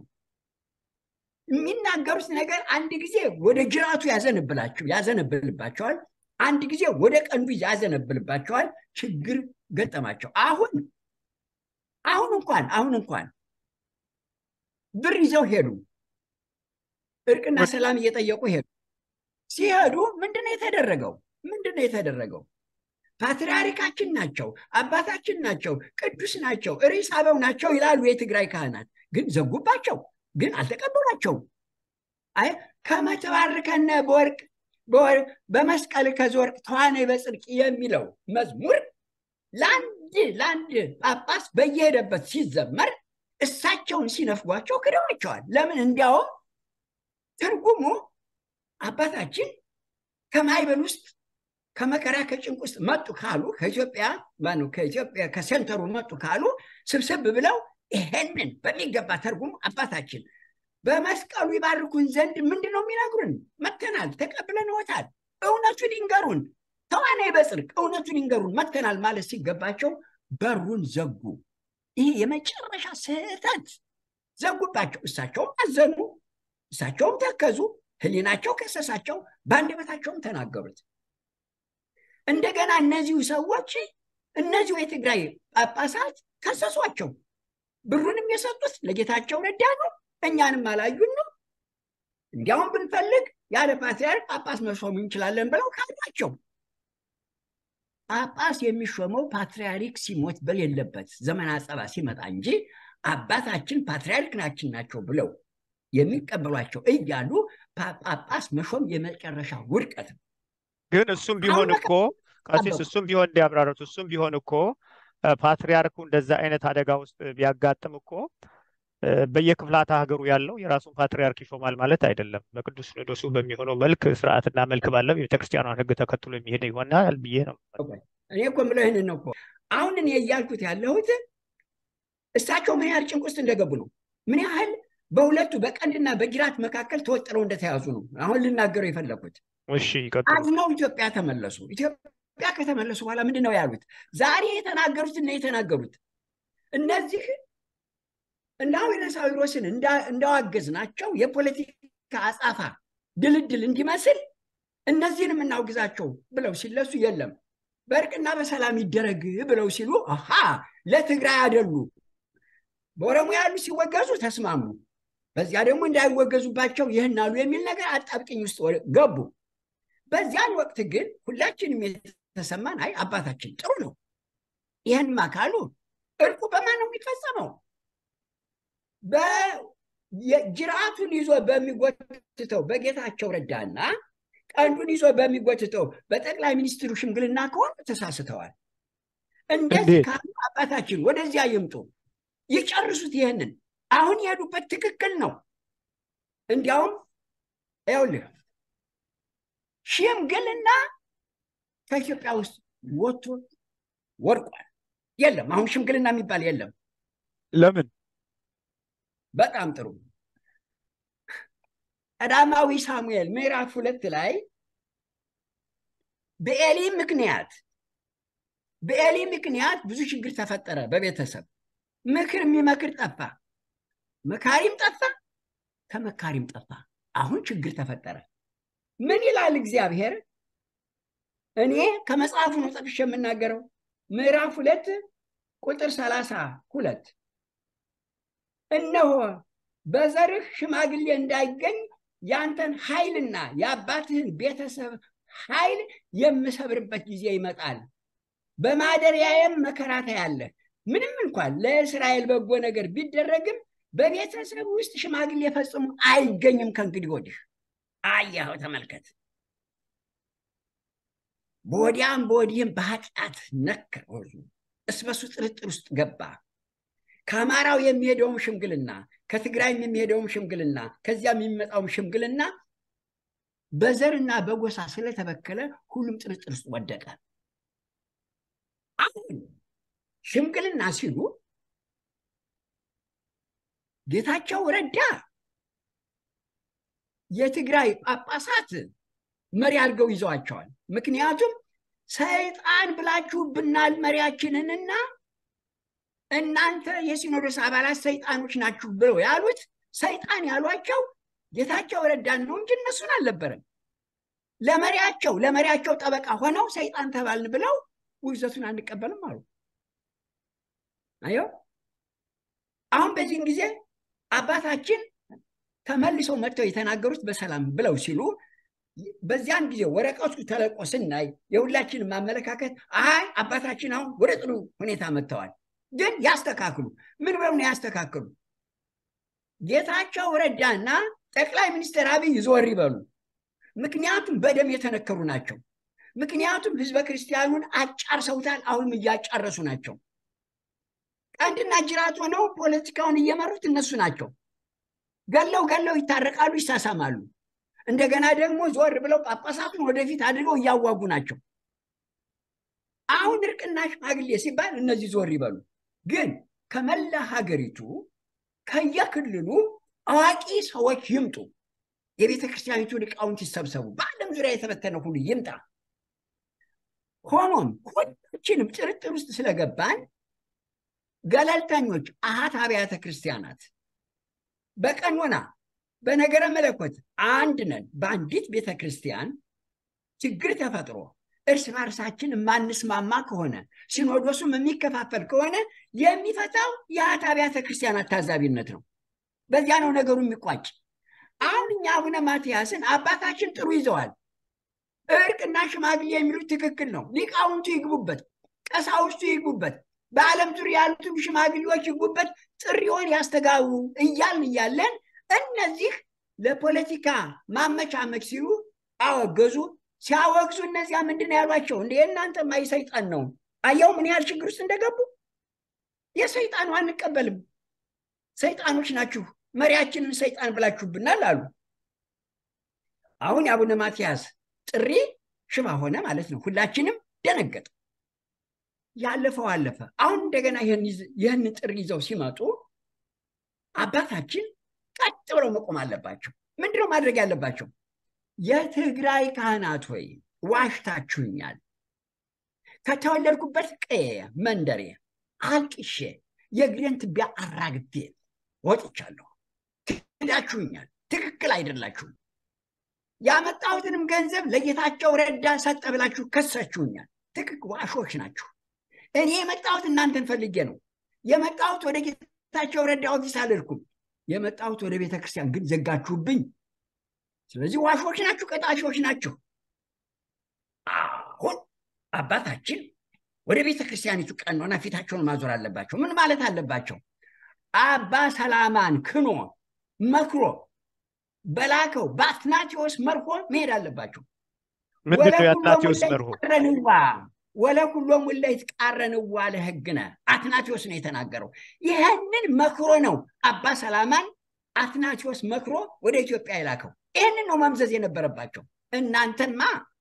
የሚናገሩት ነገር አንድ ጊዜ ወደ ጅራቱ ያዘነብላቸው ያዘነብልባቸዋል፣ አንድ ጊዜ ወደ ቀንዱ ያዘነብልባቸዋል። ችግር ገጠማቸው። አሁን አሁን እንኳን አሁን እንኳን ብር ይዘው ሄዱ። እርቅና ሰላም እየጠየቁ ሄዱ። ሲሄዱ ምንድነው የተደረገው? ምንድነው የተደረገው? ፓትርያርካችን ናቸው፣ አባታችን ናቸው፣ ቅዱስ ናቸው፣ ርዕሰ አበው ናቸው ይላሉ የትግራይ ካህናት። ግን ዘጉባቸው፣ ግን አልተቀበሏቸውም። አይ ከመተባርከነ በወርቅ በመስቀል ከዘወርቅ ተዋነይ በጽድቅ የሚለው መዝሙር ለአንድ ለአንድ ጳጳስ በየሄደበት ሲዘመር እሳቸውን ሲነፍጓቸው ክደዋቸዋል። ለምን? እንዲያውም ትርጉሙ አባታችን ከማይበል ውስጥ ከመከራ ከጭንቅ ውስጥ መጡ ካሉ ከኢትዮጵያ ማነው ከኢትዮጵያ ከሴንተሩ መጡ ካሉ ስብስብ ብለው ይሄንን በሚገባ ተርጉሙ አባታችን በመስቀሉ ይባርኩን ዘንድ ምንድን ነው የሚነግሩን? መተናል፣ ተቀብለንዎታል፣ እውነቱን ይንገሩን፣ ተዋናይ በጽድቅ እውነቱን ይንገሩን መተናል ማለት ሲገባቸው በሩን ዘጉ። ይህ የመጨረሻ ስህተት ዘጉባቸው። እሳቸውም አዘኑ፣ እሳቸውም ተከዙ፣ ህሊናቸው ከሰሳቸው፣ በአንደበታቸውም ተናገሩት። እንደገና እነዚሁ ሰዎች እነዚሁ የትግራይ ጳጳሳት ከሰሷቸው። ብሩንም የሰጡት ለጌታቸው ረዳ ነው፣ እኛንም አላዩን ነው። እንዲያውም ብንፈልግ ያለ ፓትርያርክ ጳጳስ መሾም እንችላለን ብለው ካሏቸው። ጳጳስ የሚሾመው ፓትርያርክ ሲሞት በሌለበት ዘመን አጸባ ሲመጣ እንጂ አባታችን ፓትርያርክ ናችን ናቸው ብለው የሚቀበሏቸው እያሉ ጳጳስ መሾም የመጨረሻ ውድቀት ነው። ግን እሱም ቢሆን እኮ ቀሲስ እሱም ቢሆን እንዲያብራሩት እሱም ቢሆን እኮ ፓትርያርኩ እንደዛ አይነት አደጋ ውስጥ ቢያጋጥም እኮ በየክፍላተ ሀገሩ ያለው የራሱን ፓትርያርክ ይሾማል ማለት አይደለም። በቅዱስ ሲኖዶሱ በሚሆነው መልክ ስርዓትና መልክ ባለው የቤተክርስቲያኗን ሕግ ተከትሎ የሚሄድ ይሆናል ብዬ ነው። እኔ እኮ የምለው ይህንን ነው እኮ አሁን እኔ እያልኩት ያለሁት እሳቸው ምን ያህል ጭንቅ ውስጥ እንደገቡ ነው። ምን ያህል በሁለቱ በቀንድና በጅራት መካከል ተወጥረው እንደተያዙ ነው አሁን ልናገረው የፈለኩት። እሺ ይቀጥሉ። አዝነው ኢትዮጵያ ተመለሱ። ኢትዮጵያ ከተመለሱ በኋላ ምንድን ነው ያሉት? ዛሬ የተናገሩት እና የተናገሩት እነዚህ እና ዊረሳዊሮስን እንዳዋገዝ ናቸው የፖለቲካ አጻፋ ድልድል እንዲመስል እነዚህንም እናውግዛቸው ብለው ሲለሱ የለም በእርቅና በሰላም ይደረግ ብለው ሲሉ አሃ ለትግራይ አደሉ። በኦሮሞ ያሉ ሲወገዙ ተስማሙ። በዚያ ደግሞ እንዳይወገዙባቸው ይህን አሉ የሚል ነገር አጣብቅኝ ውስጥ ገቡ። በዚያን ወቅት ግን ሁላችንም የተሰማን አይ አባታችን ጥሩ ነው፣ ይህንማ ካሉ እርቁ በማን ነው የሚፈጸመው? ጅራቱን ይዞ በሚጎትተው በጌታቸው ረዳና ቀንዱን ይዞ በሚጎትተው በጠቅላይ ሚኒስትሩ ሽምግልና ከሆነ ተሳስተዋል። እንደዚህ ካሉ አባታችን ወደዚያ ይምጡ፣ ይጨርሱት። ይህንን አሁን የሄዱበት ትክክል ነው። እንዲያውም ይኸውልህ ሽምግልና ከኢትዮጵያ ውስጥ ወጥቶ ወድቋል። የለም አሁን ሽምግልና የሚባል የለም። ለምን? በጣም ጥሩ። ቀዳማዊ ሳሙኤል ምዕራፍ ሁለት ላይ በኤሊ ምክንያት በኤሊ ምክንያት ብዙ ችግር ተፈጠረ በቤተሰብ ምክር የሚመክር ጠፋ፣ መካሪም ጠፋ፣ ተመካሪም ጠፋ። አሁን ችግር ተፈጠረ። ምን ይላል እግዚአብሔር? እኔ ከመጽሐፉ ነው ጠቅሼ የምናገረው ምዕራፍ ሁለት ቁጥር ሰላሳ ሁለት እነሆ በዘርህ ሽማግሌ እንዳይገኝ ያንተን ኃይልና የአባትህን ቤተሰብ ኃይል የምሰብርበት ጊዜ ይመጣል፣ በማደሪያዬም መከራ ታያለህ። ምንም እንኳን ለእስራኤል በጎ ነገር ቢደረግም በቤተሰብ ውስጥ ሽማግሌ ፈጽሞ አይገኝም ከእንግዲህ ወዲህ። አያኸው፣ ተመልከት። በወዲያም በወዲህም በኃጢአት ነከር እስበሱ ጥርጥር ውስጥ ገባ። ከአማራው የሚሄደውም ሽምግልና ከትግራይም የሚሄደውም ሽምግልና ከዚያም የሚመጣውም ሽምግልና በዘርና በጎሳ ስለተበከለ ሁሉም ጥርጥር ውስጥ ወደቀ። አሁን ሽምግልና ሲሉ ጌታቸው ረዳ የትግራይ ጳጳሳት መሪ አድርገው ይዘዋቸዋል። ምክንያቱም ሰይጣን ብላችሁብናል መሪያችንንና እናንተ የሲኖዶስ አባላት ሰይጣኖች ናችሁ ብለው ያሉት ሰይጣን ያሏቸው ጌታቸው ረዳን ነው እንጂ እነሱን አልነበረም። ለመሪያቸው ለመሪያቸው ጠበቃ ሆነው ሰይጣን ተባልን ብለው ውግዘቱን አንቀበልም አሉ። አየው አሁን በዚህን ጊዜ አባታችን ተመልሰው መጥተው የተናገሩት በሰላም ብለው ሲሉ በዚያን ጊዜ ወረቀቱ ተለቆ ስናይ የሁላችንም ማመለካከት አይ አባታችን አሁን ወደ ጥሩ ሁኔታ መጥተዋል። ግን ያስተካክሉ። ምን ብለው ነው ያስተካክሉ? ጌታቸው ረዳና ጠቅላይ ሚኒስትር አብይ ዞር ይበሉ። ምክንያቱም በደም የተነከሩ ናቸው። ምክንያቱም ህዝበ ክርስቲያኑን አጫርሰውታል። አሁንም እያጫረሱ ናቸው። ቀንድና ጅራት ሆነው ፖለቲካውን እየመሩት እነሱ ናቸው። ገለው ገለው ይታረቃሉ፣ ይሳሳማሉ። እንደገና ደግሞ ዞር ብለው ጳጳሳቱን ወደፊት አድርገው እያዋጉ ናቸው። አሁን እርቅና ሽማግሌ ሲባል እነዚህ ዞር ይበሉ። ግን ከመላ ሀገሪቱ ከየክልሉ አዋቂ ሰዎች ይምጡ። የቤተ ክርስቲያኒቱ ሊቃውንት ይሰብሰቡ። በዓለም ዙሪያ የተበተነ ሁሉ ይምጣ። ሆኖም ሁላችንም ጥርጥር ውስጥ ስለገባን ገለልተኞች አሃት አብያተ ክርስቲያናት በቀኖና በነገረ መለኮት አንድ ነን። በአንዲት ቤተ ክርስቲያን ችግር ተፈጥሮ እርስ በርሳችን የማንስማማ ከሆነ ሲኖዶሱም የሚከፋፈል ከሆነ የሚፈታው የአሃት አብያተ ክርስቲያናት ታዛቢነት ነው። በዚያ ነው ነገሩ የሚቋጭ። አሁን እኛ አቡነ ማትያስን አባታችን ጥሩ ይዘዋል። እርቅና ሽማግሌ የሚሉት ትክክል ነው። ሊቃውንቱ ይግቡበት፣ ቀሳውስቱ ይግቡበት፣ በዓለም ዙሪያ ያሉትም ሽማግሌዎች ይግቡበት፣ ጥሪውን ያስተጋቡ እያልን እያለን እነዚህ ለፖለቲካ ማመቻመች ሲሉ አወገዙ። ሲያወግዙ እነዚያ ምንድን ነው ያሏቸው? እንደ የእናንተማ የሰይጣን ነው። አየው ምን ያህል ችግር ውስጥ እንደገቡ። የሰይጣኑ አንቀበልም፣ ሰይጣኖች ናችሁ፣ መሪያችንን ሰይጣን ብላችሁብናል አሉ። አሁን የአቡነ ማትያስ ጥሪ ሽባ ሆነ ማለት ነው። ሁላችንም ደነገጥ። ያለፈው አለፈ። አሁን እንደገና ይህን ጥሪ ይዘው ሲመጡ አባታችን ቀጥ ብለው መቆም አለባቸው። ምንድነው ማድረግ ያለባቸው? የትግራይ ካህናት ወይ ዋሽታችሁኛል። ከተወለድኩበት ቀዬ መንደሬ አልቅሼ የእግሬን ትቢያ አራግፌ ወጥቻለሁ። ክዳችሁኛል። ትክክል አይደላችሁም። ያመጣሁትንም ገንዘብ ለጌታቸው ረዳ ሰጠ ብላችሁ ከሳችሁኛል። ትክክል ዋሾች ናችሁ። እኔ የመጣሁት እናንተን ፈልጌ ነው የመጣሁት። ወደ ጌታቸው ረዳ ኦፊስ አልልኩም። የመጣሁት ወደ ቤተ ክርስቲያን ግን ዘጋችሁብኝ። ስለዚህ ዋሾች ናችሁ፣ ቀጣሾች ናችሁ። አሁን አባታችን ወደ ቤተ ክርስቲያኒቱ ቀኖና ፊታቸውን ማዞር አለባቸው። ምን ማለት አለባቸው? አባ ሰላማን ክኖ መክሮ በላከው በአትናቴዎስ መርሆ መሄድ አለባቸው። ምንድን ነው የአትናቴዎስ መርሆ? ቃረንዋ ወለኩሎም ውለ ይትቃረንዋ ለሕግነ አትናቴዎስ ነው የተናገረው። ይህንን መክሮ ነው አባ ሰላማን አትናቴዎስ መክሮ ወደ ኢትዮጵያ የላከው። ይህንን ነው መምዘዝ የነበረባቸው። እናንተንማ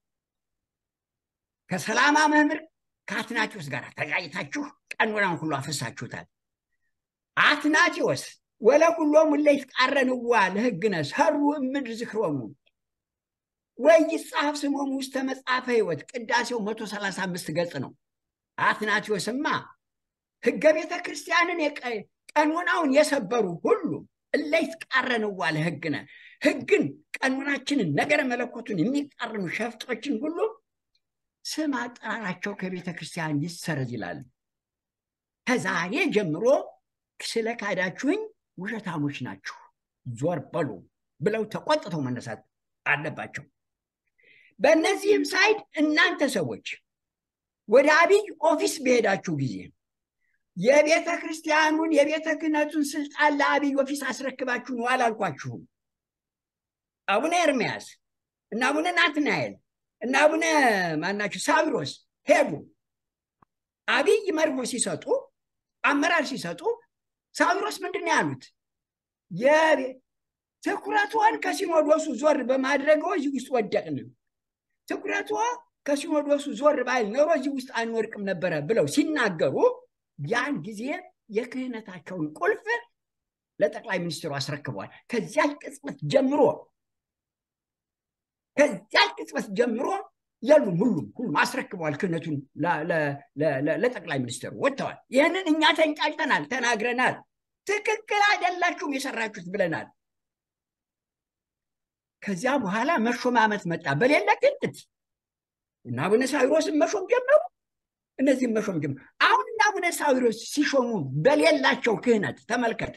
ከሰላማ መምህር ከአትናቴዎስ ጋር ተጋጭታችሁ ቀኖናን ሁሉ አፍሳችሁታል። አትናቴዎስ ወለኩሎም ውለ ይትቃረንዋ ለሕግነ ሰሩ እምድር ዝክሮሙ ወይ ይጻፍ ስሞሙ ውስተ መጽሐፈ ሕይወት ቅዳሴው መቶ ሰላሳ አምስት ገጽ ነው። አትናቴዎስማ ሕገ ቤተ ክርስቲያንን ቀኖናውን የሰበሩ ሁሉ እለ ይትቃረንዋ ለሕግነ ሕግን ቀኖናችንን ነገረ መለኮቱን የሚቃረኑ ሸፍጦችን ሁሉ ስም አጠራራቸው ከቤተ ክርስቲያን ይሰረዝ ይላል። ከዛሬ ጀምሮ ስለ ካዳችሁኝ ውሸታሞች ናችሁ፣ ዞር በሉ ብለው ተቆጥተው መነሳት አለባቸው። በእነዚህም ሳይድ እናንተ ሰዎች ወደ አብይ ኦፊስ በሄዳችሁ ጊዜ የቤተ ክርስቲያኑን የቤተ ክህነቱን ስልጣን ለአብይ ኦፊስ አስረክባችሁ ነው አላልኳችሁም? አቡነ ኤርምያስ እና አቡነ ናትናኤል እና አቡነ ማናቸው ሳዊሮስ ሄዱ። አብይ መርሆ ሲሰጡ አመራር ሲሰጡ ሳዊሮስ ምንድን ነው ያሉት? ትኩረቷን ከሲኖዶሱ ዞር በማድረገው እዚህ ውስጥ ወደቅን። ትኩረቷ ከሲኖዶሱ ዞር ባይል ኖሮ እዚህ ውስጥ አንወድቅም ነበረ ብለው ሲናገሩ ያን ጊዜ የክህነታቸውን ቁልፍ ለጠቅላይ ሚኒስትሩ አስረክበዋል። ከዚያች ቅጽበት ጀምሮ ከዚያች ቅጽበት ጀምሮ የሉም፣ ሁሉም ሁሉም አስረክበዋል። ክህነቱን ለጠቅላይ ሚኒስትሩ ወጥተዋል። ይህንን እኛ ተንጫጭተናል፣ ተናግረናል። ትክክል አይደላችሁም የሰራችሁት ብለናል። ከዚያ በኋላ መሾማመት መጣ። በሌለ ግንት እና አቡነ ሳዊሮስን መሾም ጀመሩ። እነዚህም መሾም ጀመሩ። አሁን እና አቡነ ሳዊሮስ ሲሾሙ በሌላቸው ክህነት ተመልከት።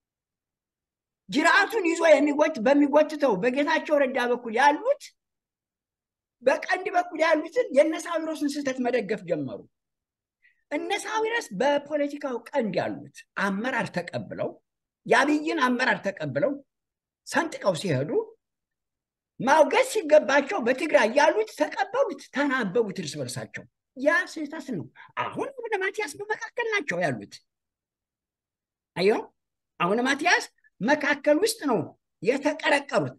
ጅራቱን ይዞ የሚጎት በሚጎትተው በጌታቸው ረዳ በኩል ያሉት በቀንድ በኩል ያሉትን የእነ ሳዊሮስን ስህተት መደገፍ ጀመሩ። እነ ሳዊሮስ በፖለቲካው ቀንድ ያሉት አመራር ተቀብለው የአብይን አመራር ተቀብለው ሰንጥቀው ሲሄዱ ማውገዝ ሲገባቸው በትግራይ ያሉት ተቀበሉት፣ ተናበቡት እርስ በርሳቸው። ያ ስህተት ነው። አሁን አቡነ ማትያስ በመካከል ናቸው ያሉት። አየው፣ አቡነ ማትያስ መካከል ውስጥ ነው የተቀረቀሩት።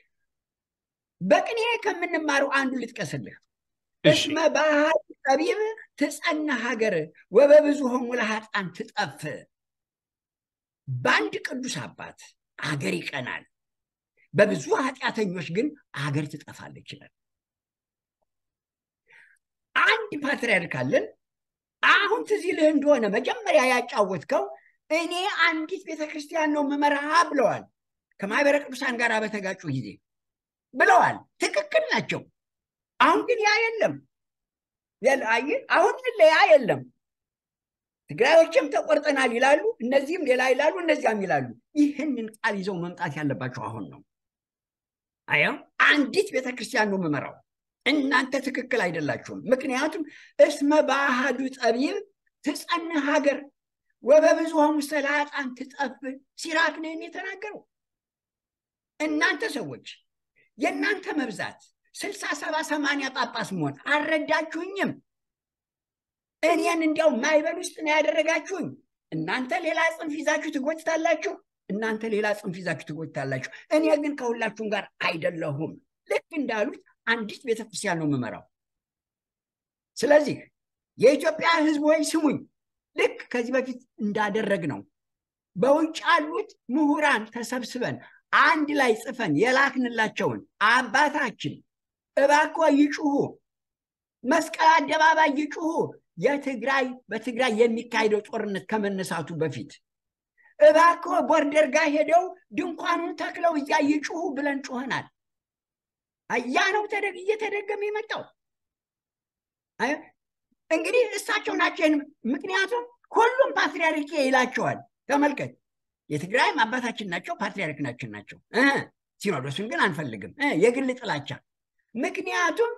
በቅኔ ከምንማረው አንዱ ልጥቀስልህ። እስመ ባህል ጠቢብ ትጸና ሀገር ወበብዙሆሙ ለኃጥአን ትጠፍ። በአንድ ቅዱስ አባት አገር ይቀናል፣ በብዙ ኃጢአተኞች ግን አገር ትጠፋለች ይላል። አንድ ፓትርያርክ አለን። አሁን ትዝ ይልህ እንደሆነ መጀመሪያ ያጫወትከው እኔ አንዲት ቤተክርስቲያን ነው ምመራ ብለዋል። ከማህበረ ቅዱሳን ጋር በተጋጩ ጊዜ ብለዋል። ትክክል ናቸው። አሁን ግን ያ የለም። አሁን ያ የለም። ትግራዮችም ተቆርጠናል ይላሉ፣ እነዚህም ሌላ ይላሉ፣ እነዚያም ይላሉ። ይህንን ቃል ይዘው መምጣት ያለባቸው አሁን ነው። አያው አንዲት ቤተክርስቲያን ነው የምመራው። እናንተ ትክክል አይደላችሁም። ምክንያቱም እስመ በአሃዱ ጠቢብ ትጸንህ ሀገር ወበብዙሆሙ ሰላጣን ትጠፍ ሲራክ ነው የተናገረው። እናንተ ሰዎች የእናንተ መብዛት ስልሳ ሰባ ሰማንያ ጳጳስ መሆን አልረዳችሁኝም። እኔን እንዲያው ማይበል ውስጥ ነው ያደረጋችሁኝ። እናንተ ሌላ ጽንፍ ይዛችሁ ትጎትታላችሁ፣ እናንተ ሌላ ጽንፍ ይዛችሁ ትጎትታላችሁ። እኔ ግን ከሁላችሁም ጋር አይደለሁም። ልክ እንዳሉት አንዲት ቤተክርስቲያን ነው የምመራው። ስለዚህ የኢትዮጵያ ሕዝብ ወይ ስሙኝ፣ ልክ ከዚህ በፊት እንዳደረግ ነው በውጭ ያሉት ምሁራን ተሰብስበን አንድ ላይ ጽፈን የላክንላቸውን አባታችን እባክዎ ይጩሁ፣ መስቀል አደባባይ ይጩሁ። የትግራይ በትግራይ የሚካሄደው ጦርነት ከመነሳቱ በፊት እባክዎ ቦርደር ጋር ሄደው ድንኳኑን ተክለው እዚያ ይጩሁ ብለን ጩኸናል። ያ ነው እየተደገመ የመጣው። እንግዲህ እሳቸው ናቸው። ምክንያቱም ሁሉም ፓትሪያርክ ይላቸዋል። ተመልከት፣ የትግራይም አባታችን ናቸው፣ ፓትሪያርክናችን ናቸው። ሲኖዶሱን ግን አንፈልግም፣ የግል ጥላቻ። ምክንያቱም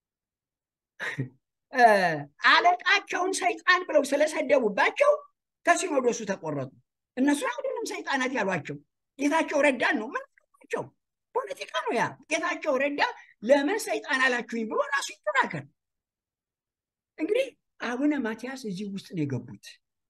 አለቃቸውን ሰይጣን ብለው ስለሰደቡባቸው ከሲኖዶሱ ተቆረጡ። እነሱ አይደለም ሰይጣናት ያሏቸው፣ ጌታቸው ረዳን ነው ምን ናቸው? ፖለቲካ ነው ያ። ጌታቸው ረዳ ለምን ሰይጣን አላችሁኝ ብሎ ራሱ ይተናከር። እንግዲህ አቡነ ማትያስ እዚህ ውስጥ ነው የገቡት።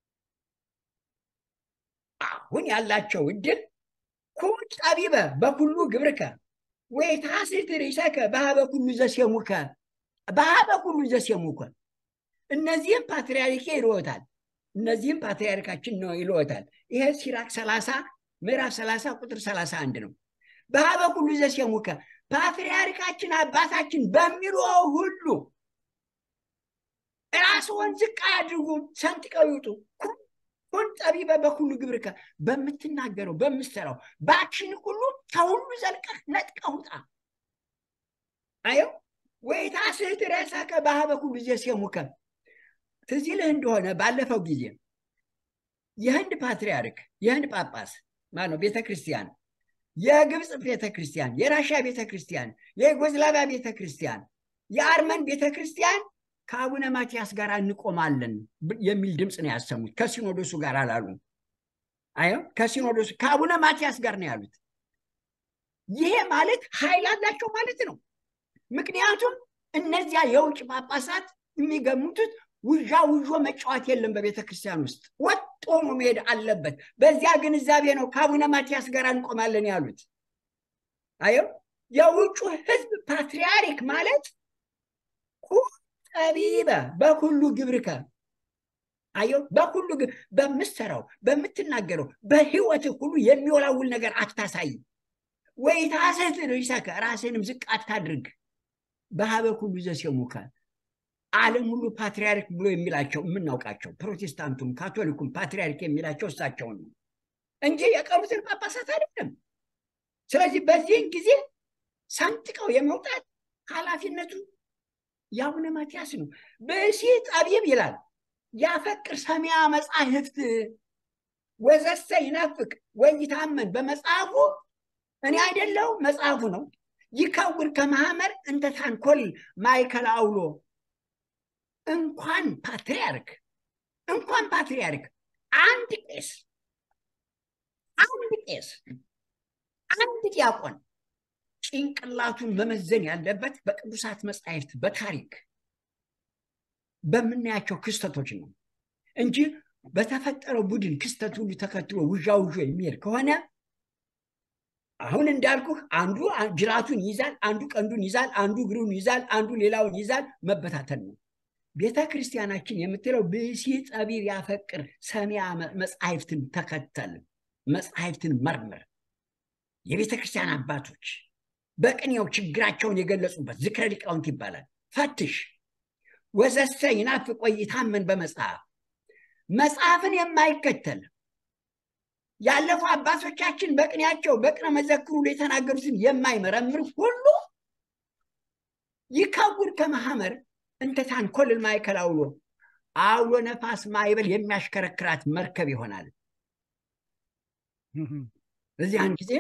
አሁን ያላቸው እድል ኩን ጠቢበ በኩሉ ግብርከ ወይታስት ርእሰከ በሀበ ኩሉ ዘሴሙከ በሀበ ኩሉ ዘሴሙከ። እነዚህም ፓትርያርኬ ይልዎታል፣ እነዚህም ፓትርያርካችን ነው ይልዎታል። ይሄ ሲራክ ሰላሳ ምዕራፍ ሰላሳ ቁጥር ሰላሳ አንድ ነው። በሀበ ኩሉ ዘሴሙከ ፓትርያርካችን አባታችን በሚለው ሁሉ ራስዎን ዝቅ አያድርጉ፣ ሰንጥቀው ይውጡ። ኩን ጠቢበ በኩሉ ግብርከ በምትናገረው በምትሰራው በአክሽን ሁሉ ከሁሉ ዘልቀህ ነጥቀህ ውጣ። አየው ወይታስት ርእሰከ በሀበ ኩሉ ዘሴሙከ። ትዝ ይልህ እንደሆነ ባለፈው ጊዜ የህንድ ፓትርያርክ የህንድ ጳጳስ ማነው ቤተ ክርስቲያን የግብፅ ቤተ ክርስቲያን፣ የራሽያ ቤተ ክርስቲያን፣ የዩጎዝላቪያ ቤተ ክርስቲያን፣ የአርመን ቤተ ክርስቲያን ከአቡነ ማትያስ ጋር እንቆማለን የሚል ድምፅ ነው ያሰሙት። ከሲኖዶሱ ጋር አላሉ። አዮ ከሲኖዶሱ ከአቡነ ማትያስ ጋር ነው ያሉት። ይሄ ማለት ኃይል አላቸው ማለት ነው። ምክንያቱም እነዚያ የውጭ ጳጳሳት የሚገሙቱት ውዣ ውዦ መጫወት የለም በቤተ ክርስቲያን ውስጥ ወጥ ሆኖ መሄድ አለበት። በዚያ ግንዛቤ ነው ከአቡነ ማትያስ ጋር እንቆማለን ያሉት። አየው የውጩ ህዝብ ፓትርያርክ ማለት ጠቢበ በኩሉ ግብርከ አየው በኩሉ በምትሰራው በምትናገረው በህይወት ሁሉ የሚወላውል ነገር አታሳይ። ወይታስት ርእሰከ ራስንም ዝቅ አታድርግ። በሀበ ኩሉ ዘሴሙከ ዓለም ሁሉ ፓትርያርክ ብሎ የሚላቸው የምናውቃቸው ፕሮቴስታንቱም ካቶሊኩም ፓትርያርክ የሚላቸው እሳቸውን ነው እንጂ የቀሩትን ጳጳሳት አይደለም። ስለዚህ በዚህን ጊዜ ሰንጥቀው የመውጣት ኃላፊነቱ የአቡነ ማትያስ ነው። ብእሲ ጠቢብ ይላል ያፈቅር ሰሚያ መጻሕፍት ወዘሰ ይናፍቅ ወይታመን በመጽሐፉ እኔ አይደለው መጽሐፉ ነው። ይከውር ከማህመር እንተ ታንኮል ማይከል አውሎ እንኳን ፓትርያርክ እንኳን ፓትርያርክ አንድ ቄስ አንድ ቄስ አንድ ዲያቆን ጭንቅላቱን መመዘን ያለበት በቅዱሳት መጻሕፍት በታሪክ በምናያቸው ክስተቶች ነው እንጂ በተፈጠረው ቡድን ክስተት ሁሉ ተከትሎ ውዣ ውዦ የሚሄድ ከሆነ አሁን እንዳልኩህ አንዱ ጅራቱን ይዛል፣ አንዱ ቀንዱን ይዛል፣ አንዱ እግሩን ይዛል፣ አንዱ ሌላውን ይዛል። መበታተን ነው። ቤተ ክርስቲያናችን የምትለው ብእሲ ጠቢብ ያፈቅር ሰሚያ መጽሐፍትን ተከተል፣ መጽሐፍትን መርምር። የቤተ ክርስቲያን አባቶች በቅኔው ችግራቸውን የገለጹበት ዝክረ ሊቃውንት ይባላል። ፈትሽ ወዘሰ ይናፍቅ ወይታመን በመጽሐፍ መጽሐፍን የማይከተል ያለፉ አባቶቻችን በቅኔያቸው በቅነ መዘክሩ የተናገሩትን የማይመረምር ሁሉ ይከውር ከማህመር እንተ ታንኮልል ማእከል አውሎ አውሎ ነፋስ ማይበል የሚያሽከረክራት መርከብ ይሆናል። በዚያን ጊዜ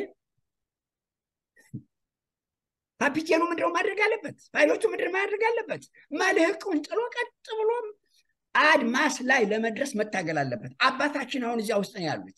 ካፒቴኑ ምንድነው ማድረግ አለበት? ፓይሎቱ ምንድን ማድረግ አለበት? መልህቁን ጥሎ ቀጥ ብሎም አድማስ ላይ ለመድረስ መታገል አለበት። አባታችን አሁን እዚያ ውስጥ ነው ያሉት።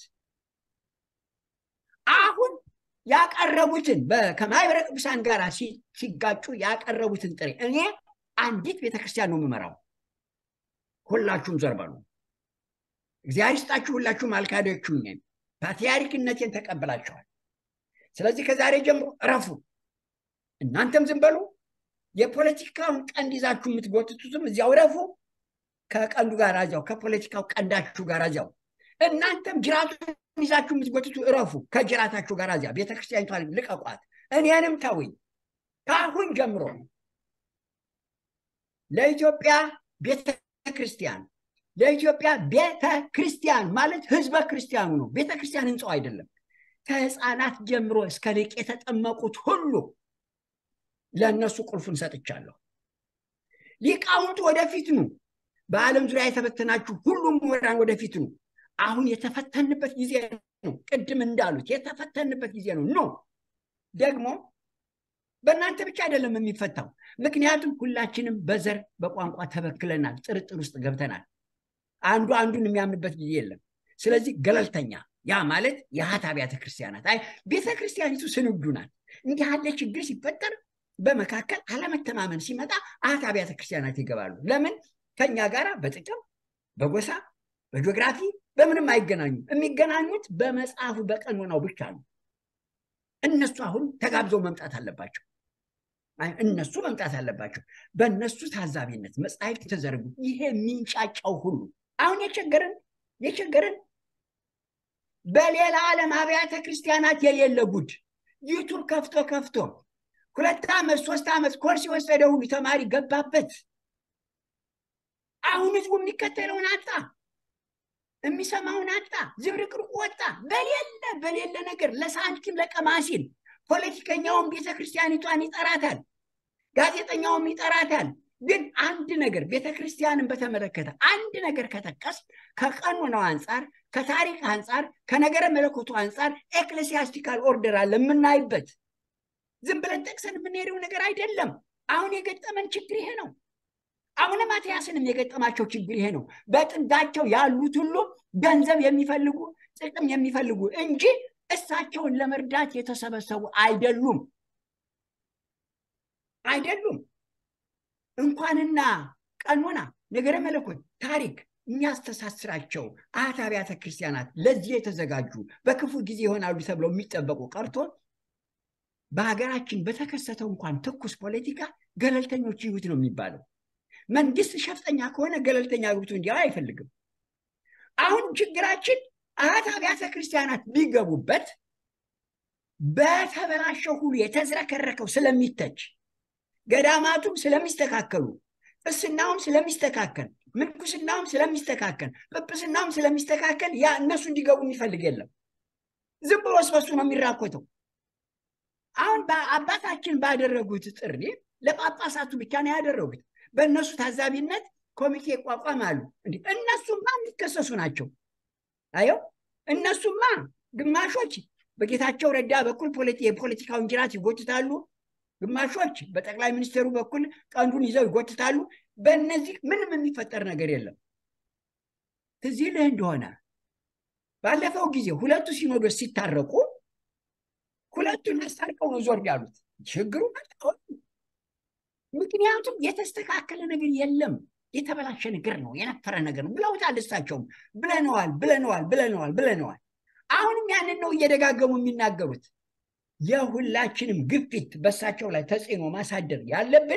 አሁን ያቀረቡትን ከማህበረ ቅዱሳን ጋር ሲጋጩ ያቀረቡትን ጥሬ እኔ አንዲት ቤተክርስቲያን ነው የምመራው። ሁላችሁም ዘር በሉ። እግዚአብሔር ይስጣችሁ። ሁላችሁም አልካዳችሁኝም። ፓትርያርክነቴን ተቀብላችኋል። ስለዚህ ከዛሬ ጀምሮ እረፉ። እናንተም ዝም በሉ። የፖለቲካውን ቀንድ ይዛችሁ የምትጎትቱትም እዚያው እረፉ። ከቀንዱ ጋር እዚያው ከፖለቲካው ቀንዳችሁ ጋር እዚያው እናንተም ጅራቱን ይዛችሁ የምትጎትቱ እረፉ። ከጅራታችሁ ጋር እዚያ ቤተክርስቲያኒቷን ልቀቋት፣ እኔንም ተውኝ። ከአሁን ጀምሮ ለኢትዮጵያ ቤተ ክርስቲያን ለኢትዮጵያ ቤተ ክርስቲያን ማለት ህዝበ ክርስቲያኑ ነው። ቤተ ክርስቲያን ህንፃው አይደለም። ከህፃናት ጀምሮ እስከ ሊቅ የተጠመቁት ሁሉ ለእነሱ ቁልፉን ሰጥቻለሁ። ሊቃውንት ወደፊት ኑ። በዓለም ዙሪያ የተበተናችሁ ሁሉም ምሁራን ወደፊት ኑ። አሁን የተፈተንበት ጊዜ ነው። ቅድም እንዳሉት የተፈተንበት ጊዜ ነው። ኖ ደግሞ በእናንተ ብቻ አይደለም የሚፈታው። ምክንያቱም ሁላችንም በዘር በቋንቋ ተበክለናል፣ ጥርጥር ውስጥ ገብተናል። አንዱ አንዱን የሚያምንበት ጊዜ የለም። ስለዚህ ገለልተኛ ያ ማለት የሀት አብያተ ክርስቲያናት አይ ቤተ ክርስቲያኒቱ ስንዱ ናት። እንዲህ ያለ ችግር ሲፈጠር በመካከል አለመተማመን ሲመጣ አህት አብያተ ክርስቲያናት ይገባሉ። ለምን? ከኛ ጋር በጥቅም በጎሳ በጂኦግራፊ በምንም አይገናኙም። የሚገናኙት በመጽሐፉ በቀኖናው ብቻ ነው። እነሱ አሁን ተጋብዘው መምጣት አለባቸው። እነሱ መምጣት አለባቸው። በእነሱ ታዛቢነት መጽሐፍት ተዘርጉ። ይሄ የሚንጫጫው ሁሉ አሁን የቸገረን የቸገረን በሌላ ዓለም አብያተ ክርስቲያናት የሌለ ጉድ ዩቱብ ከፍቶ ከፍቶ ሁለት ዓመት ሶስት ዓመት ኮርስ የወሰደ ሁሉ ተማሪ ገባበት። አሁን ህዝቡ የሚከተለውን አጣ፣ የሚሰማውን አጣ፣ ዝብርቅርቁ ወጣ። በሌለ በሌለ ነገር ለሳንቲም ለቀማ ሲል ፖለቲከኛውም ቤተክርስቲያኒቷን ይጠራታል፣ ጋዜጠኛውም ይጠራታል። ግን አንድ ነገር ቤተክርስቲያንን በተመለከተ አንድ ነገር ከጠቀስ ከቀኖናው አንጻር ከታሪክ አንጻር ከነገረ መለኮቱ አንጻር ኤክሌሲያስቲካል ኦርደር አለ የምናይበት ዝም ብለን ጠቅሰን የምንሄደው ነገር አይደለም። አሁን የገጠመን ችግር ይሄ ነው። አቡነ ማትያስንም የገጠማቸው ችግር ይሄ ነው። በጥጋቸው ያሉት ሁሉ ገንዘብ የሚፈልጉ ጥቅም የሚፈልጉ እንጂ እሳቸውን ለመርዳት የተሰበሰቡ አይደሉም አይደሉም። እንኳንና ቀኖና ነገረ መለኮት ታሪክ የሚያስተሳስራቸው አህት አብያተ ክርስቲያናት ለዚህ የተዘጋጁ በክፉ ጊዜ ይሆናሉ ተብለው የሚጠበቁ ቀርቶ በሀገራችን በተከሰተው እንኳን ትኩስ ፖለቲካ ገለልተኞች ይሁት ነው የሚባለው። መንግስት ሸፍጠኛ ከሆነ ገለልተኛ ግብቱ እንዲያው አይፈልግም። አሁን ችግራችን አህት አብያተ ክርስቲያናት ቢገቡበት በተበላሸው ሁሉ የተዝረከረከው ስለሚተች ገዳማቱም ስለሚስተካከሉ ቅስናውም ስለሚስተካከል ምንኩስናውም ስለሚስተካከል ጵጵስናውም ስለሚስተካከል ያ እነሱ እንዲገቡ የሚፈልግ የለም። ዝም ብሎ ስበሱ ነው የሚራኮተው። አሁን አባታችን ባደረጉት ጥሪ ለጳጳሳቱ ብቻ ነው ያደረጉት። በእነሱ ታዛቢነት ኮሚቴ ይቋቋማሉ። እንዲህ እነሱማ የሚከሰሱ ናቸው። አየው እነሱማ ግማሾች በጌታቸው ረዳ በኩል የፖለቲካውን ጅራት ይጎትታሉ። ግማሾች በጠቅላይ ሚኒስትሩ በኩል ቀንዱን ይዘው ይጎትታሉ። በእነዚህ ምንም የሚፈጠር ነገር የለም። ትዝ ይልህ እንደሆነ ባለፈው ጊዜ ሁለቱ ሲኖዶስ ሲታረቁ ሁለቱን አስታርቀው ነው ዞር ያሉት። ችግሩ መጣሁን። ምክንያቱም የተስተካከለ ነገር የለም። የተበላሸ ነገር ነው፣ የነፈረ ነገር ነው ብለውታል። እሳቸውም ብለነዋል ብለነዋል ብለነዋል ብለነዋል። አሁንም ያንን ነው እየደጋገሙ የሚናገሩት። የሁላችንም ግፊት በእሳቸው ላይ ተጽዕኖ ማሳደር ያለብን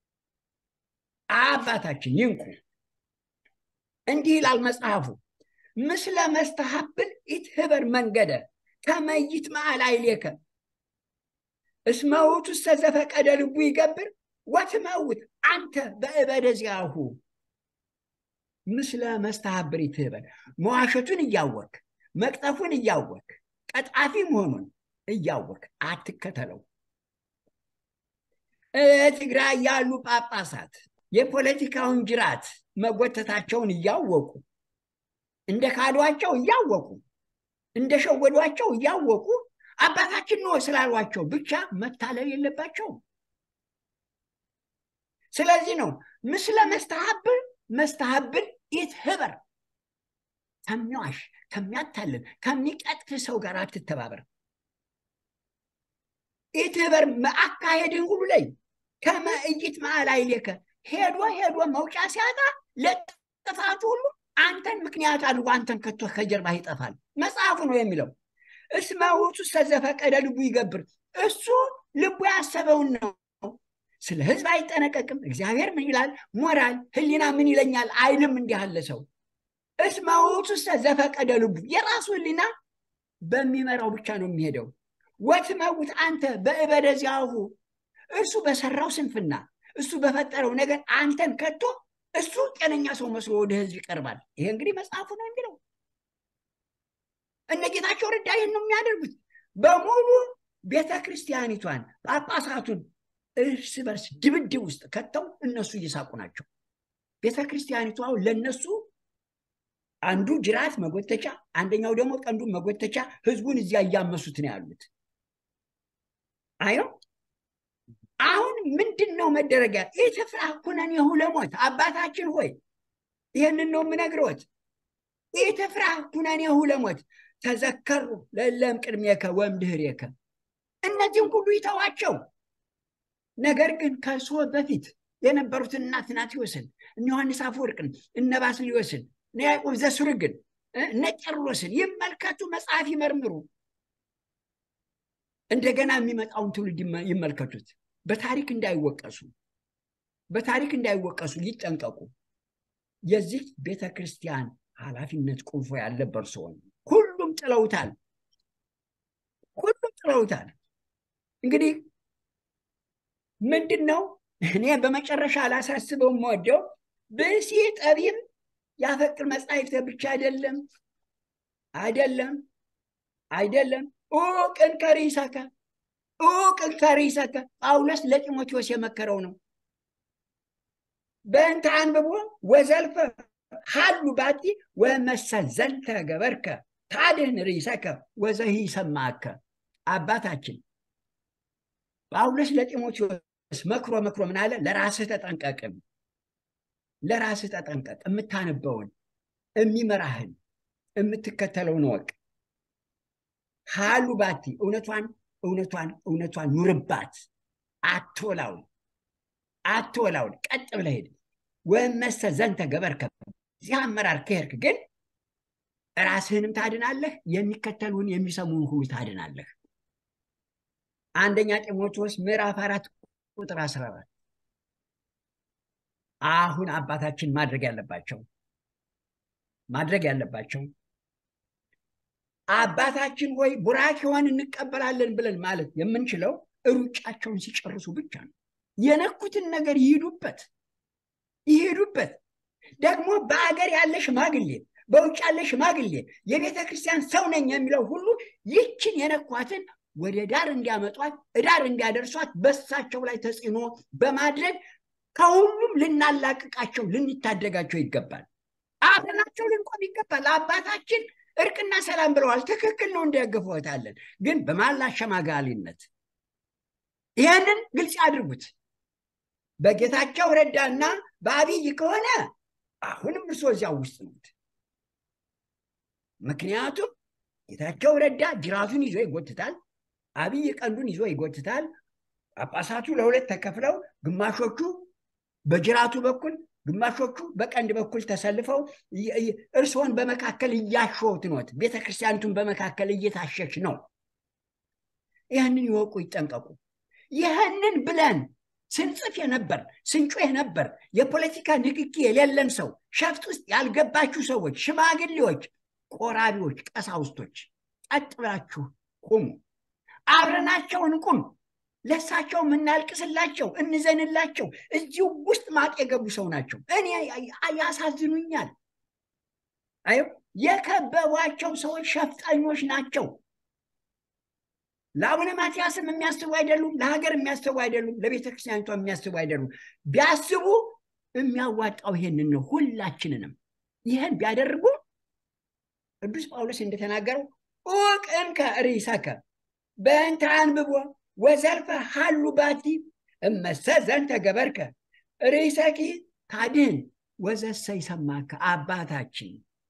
አባታችን ይንቁ። እንዲህ ይላል መጽሐፉ ምስለ መስተሀብል ኢትህበር መንገደ ከመይት መዓል አይሌከ እስመ ውእቱ ዘፈቀደ ልቡ ይገብር ወትመውት አንተ በእበደ ዚአሁ ምስለ መስተሀብር ኢትህበር መዋሸቱን እያወክ መቅጠፉን እያወክ ቀጣፊ መሆኑን እያወክ አትከተለው። ትግራይ ያሉ ጳጳሳት የፖለቲካውን ጅራት መጎተታቸውን እያወቁ እንደ ካዷቸው እያወቁ እንደሸወዷቸው እያወቁ አባታችን ነው ስላሏቸው ብቻ መታለል የለባቸውም። ስለዚህ ነው ምስለ መስተሀብል መስተሀብል ኢትህበር ከሚዋሽ ከሚያታልል ከሚቀጥፍ ሰው ጋር አትተባበር። ኢትህበር አካሄድን ሁሉ ላይ ከመ እይት መዓል አይሌከ ሄዶ ሄዶ መውጫ ሲያጣ ለጥፋቱ ሁሉ አንተን ምክንያት አድርጎ አንተን ከቶ ከጀርባ ይጠፋል። መጽሐፉ ነው የሚለው። እስመ ውእቱ ዘፈቀደ ልቡ ይገብር፣ እሱ ልቡ ያሰበውን ነው። ስለ ህዝብ አይጠነቀቅም። እግዚአብሔር ምን ይላል? ሞራል ህሊና ምን ይለኛል አይልም። እንዲህ አለ ሰው እስመ ውእቱ ዘፈቀደ ልቡ የራሱ ህሊና በሚመራው ብቻ ነው የሚሄደው። ወትመውት አንተ በእበደ ዚአሁ እሱ በሰራው ስንፍና እሱ በፈጠረው ነገር አንተን ከቶ እሱ ጤነኛ ሰው መስሎ ወደ ህዝብ ይቀርባል። ይሄ እንግዲህ መጽሐፉ ነው የሚለው። እነ ጌታቸው ረዳ ይህን ነው የሚያደርጉት። በሙሉ ቤተ ክርስቲያኒቷን ጳጳሳቱን እርስ በርስ ድብድብ ውስጥ ከተው እነሱ እየሳቁ ናቸው። ቤተ ክርስቲያኒቷ ለነሱ አንዱ ጅራት መጎተቻ፣ አንደኛው ደግሞ ቀንዱን መጎተቻ፣ ህዝቡን እዚያ እያመሱት ነው ያሉት። አይ ነው አሁን ምንድን ነው መደረጊያ? ኢትፍራህ ኩነኔሁ ለሞት አባታችን ሆይ ይህንን ነው የምነግረዎት። ኢትፍራህ ኩነኔሁ ለሞት ተዘከሩ ለለም ቅድሜከ ወእምድኅሬከ እነዚህም ሁሉ ይተዋቸው። ነገር ግን ከእርሶ በፊት የነበሩትን እነ አትናቴዎስን እነ ዮሐንስ አፈወርቅን እነ ባስልዮስን እነ ያዕቆብ ዘስሩግን እነ ቄርሎስን ይመልከቱ፣ መጽሐፍ ይመርምሩ። እንደገና የሚመጣውን ትውልድ ይመልከቱት። በታሪክ እንዳይወቀሱ በታሪክ እንዳይወቀሱ ይጠንቀቁ። የዚህ ቤተ ክርስቲያን ኃላፊነት ቁልፎ ያለበት ሰውን ሁሉም ጥለውታል። ሁሉም ጥለውታል። እንግዲህ ምንድን ነው እኔ በመጨረሻ ላሳስበው የምወደው ብእሲ ጠቢብ ያፈቅር መጻሕፍተ ብቻ አይደለም አይደለም አይደለም ኡቅን ከሪሰከ ኡቅን ከሪሰከ ጳውሎስ ለጢሞቴዎስ የመከረው ነው። በእንተ አንብቦ ወዘልፈ ሀሉ ባቲ ወመሰል ዘንተ ገበርከ ታድህን ሪሰከ ወዘሂ ሰማከ። አባታችን ጳውሎስ ለጢሞቴዎስ መክሮ መክሮ ምን አለ? ለራስህ ተጠንቀቅም፣ ለራስህ ተጠንቀቅ። የምታነበውን የሚመራህን የምትከተለውን ወቅ ሀሉ ባቲ እውነቷን እውነቷን እውነቷን ኑርባት። አትወላውን አትወላውን፣ ቀጥ ብለህ ሄድ። ወመሰ ዘንተ ገበርከ እዚህ አመራር ከሄድክ ግን ራስህንም ታድናለህ፣ የሚከተሉን የሚሰሙን ሁሉ ታድናለህ። አንደኛ ጢሞቴዎስ ምዕራፍ አራት ቁጥር አስራ አራት አሁን አባታችን ማድረግ ያለባቸው ማድረግ ያለባቸው አባታችን ሆይ ቡራኬውን እንቀበላለን ብለን ማለት የምንችለው ሩጫቸውን ሲጨርሱ ብቻ ነው። የነኩትን ነገር ይሄዱበት ይሄዱበት። ደግሞ በአገር ያለ ሽማግሌ፣ በውጭ ያለ ሽማግሌ፣ የቤተ ክርስቲያን ሰው ነኝ የሚለው ሁሉ ይችን የነኳትን ወደ ዳር እንዲያመጧት ዳር እንዲያደርሷት በሳቸው ላይ ተጽዕኖ በማድረግ ከሁሉም ልናላቅቃቸው ልንታደጋቸው ይገባል። አብረናቸው ልንቆም ይገባል። አባታችን እርቅና ሰላም ብለዋል። ትክክል ነው፣ እንደግፈዎታለን። ግን በማላሸማጋሊነት ይህንን ግልጽ ያድርጉት። በጌታቸው ረዳና በአብይ ከሆነ አሁንም እርሶ እዚያው ውስጥ ነዎት። ምክንያቱም ጌታቸው ረዳ ጅራቱን ይዞ ይጎትታል፣ አብይ ቀንዱን ይዞ ይጎትታል። ጳጳሳቱ ለሁለት ተከፍለው ግማሾቹ በጅራቱ በኩል ግማሾቹ በቀንድ በኩል ተሰልፈው እርስዎን በመካከል እያሾት ኖት። ቤተ ክርስቲያኒቱን በመካከል እየታሸች ነው። ይህንን ይወቁ፣ ይጠንቀቁ። ይህንን ብለን ስንጽፍ የነበር ስንጮህ የነበር የፖለቲካ ንክኪ የሌለን ሰው ሸፍጥ ውስጥ ያልገባችሁ ሰዎች፣ ሽማግሌዎች፣ ቆራቢዎች፣ ቀሳውስቶች ቀጥ ብላችሁ ቁሙ። አብረናቸውን ቁም። ለሳቸው የምናልቅስላቸው እንዘንላቸው። እዚሁ ውስጥ ማቅ የገቡ ሰው ናቸው። እኔ ያሳዝኑኛል። አይ የከበቧቸው ሰዎች ሸፍጠኞች ናቸው። ለአቡነ ማትያስም የሚያስቡ አይደሉም። ለሀገር የሚያስቡ አይደሉም። ለቤተ ክርስቲያኒቷ የሚያስቡ አይደሉም። ቢያስቡ የሚያዋጣው ይሄንን ነው። ሁላችንንም ይህን ቢያደርጉ ቅዱስ ጳውሎስ እንደተናገረው ኡቅንከ ርእሰከ በእንተ አንብቦ ወዘልፈ ሀሉ ባቲ እመሰ ዘንተ ገበርከ ርእሰኪ ታድህን ወዘሰ ይሰማከ። አባታችን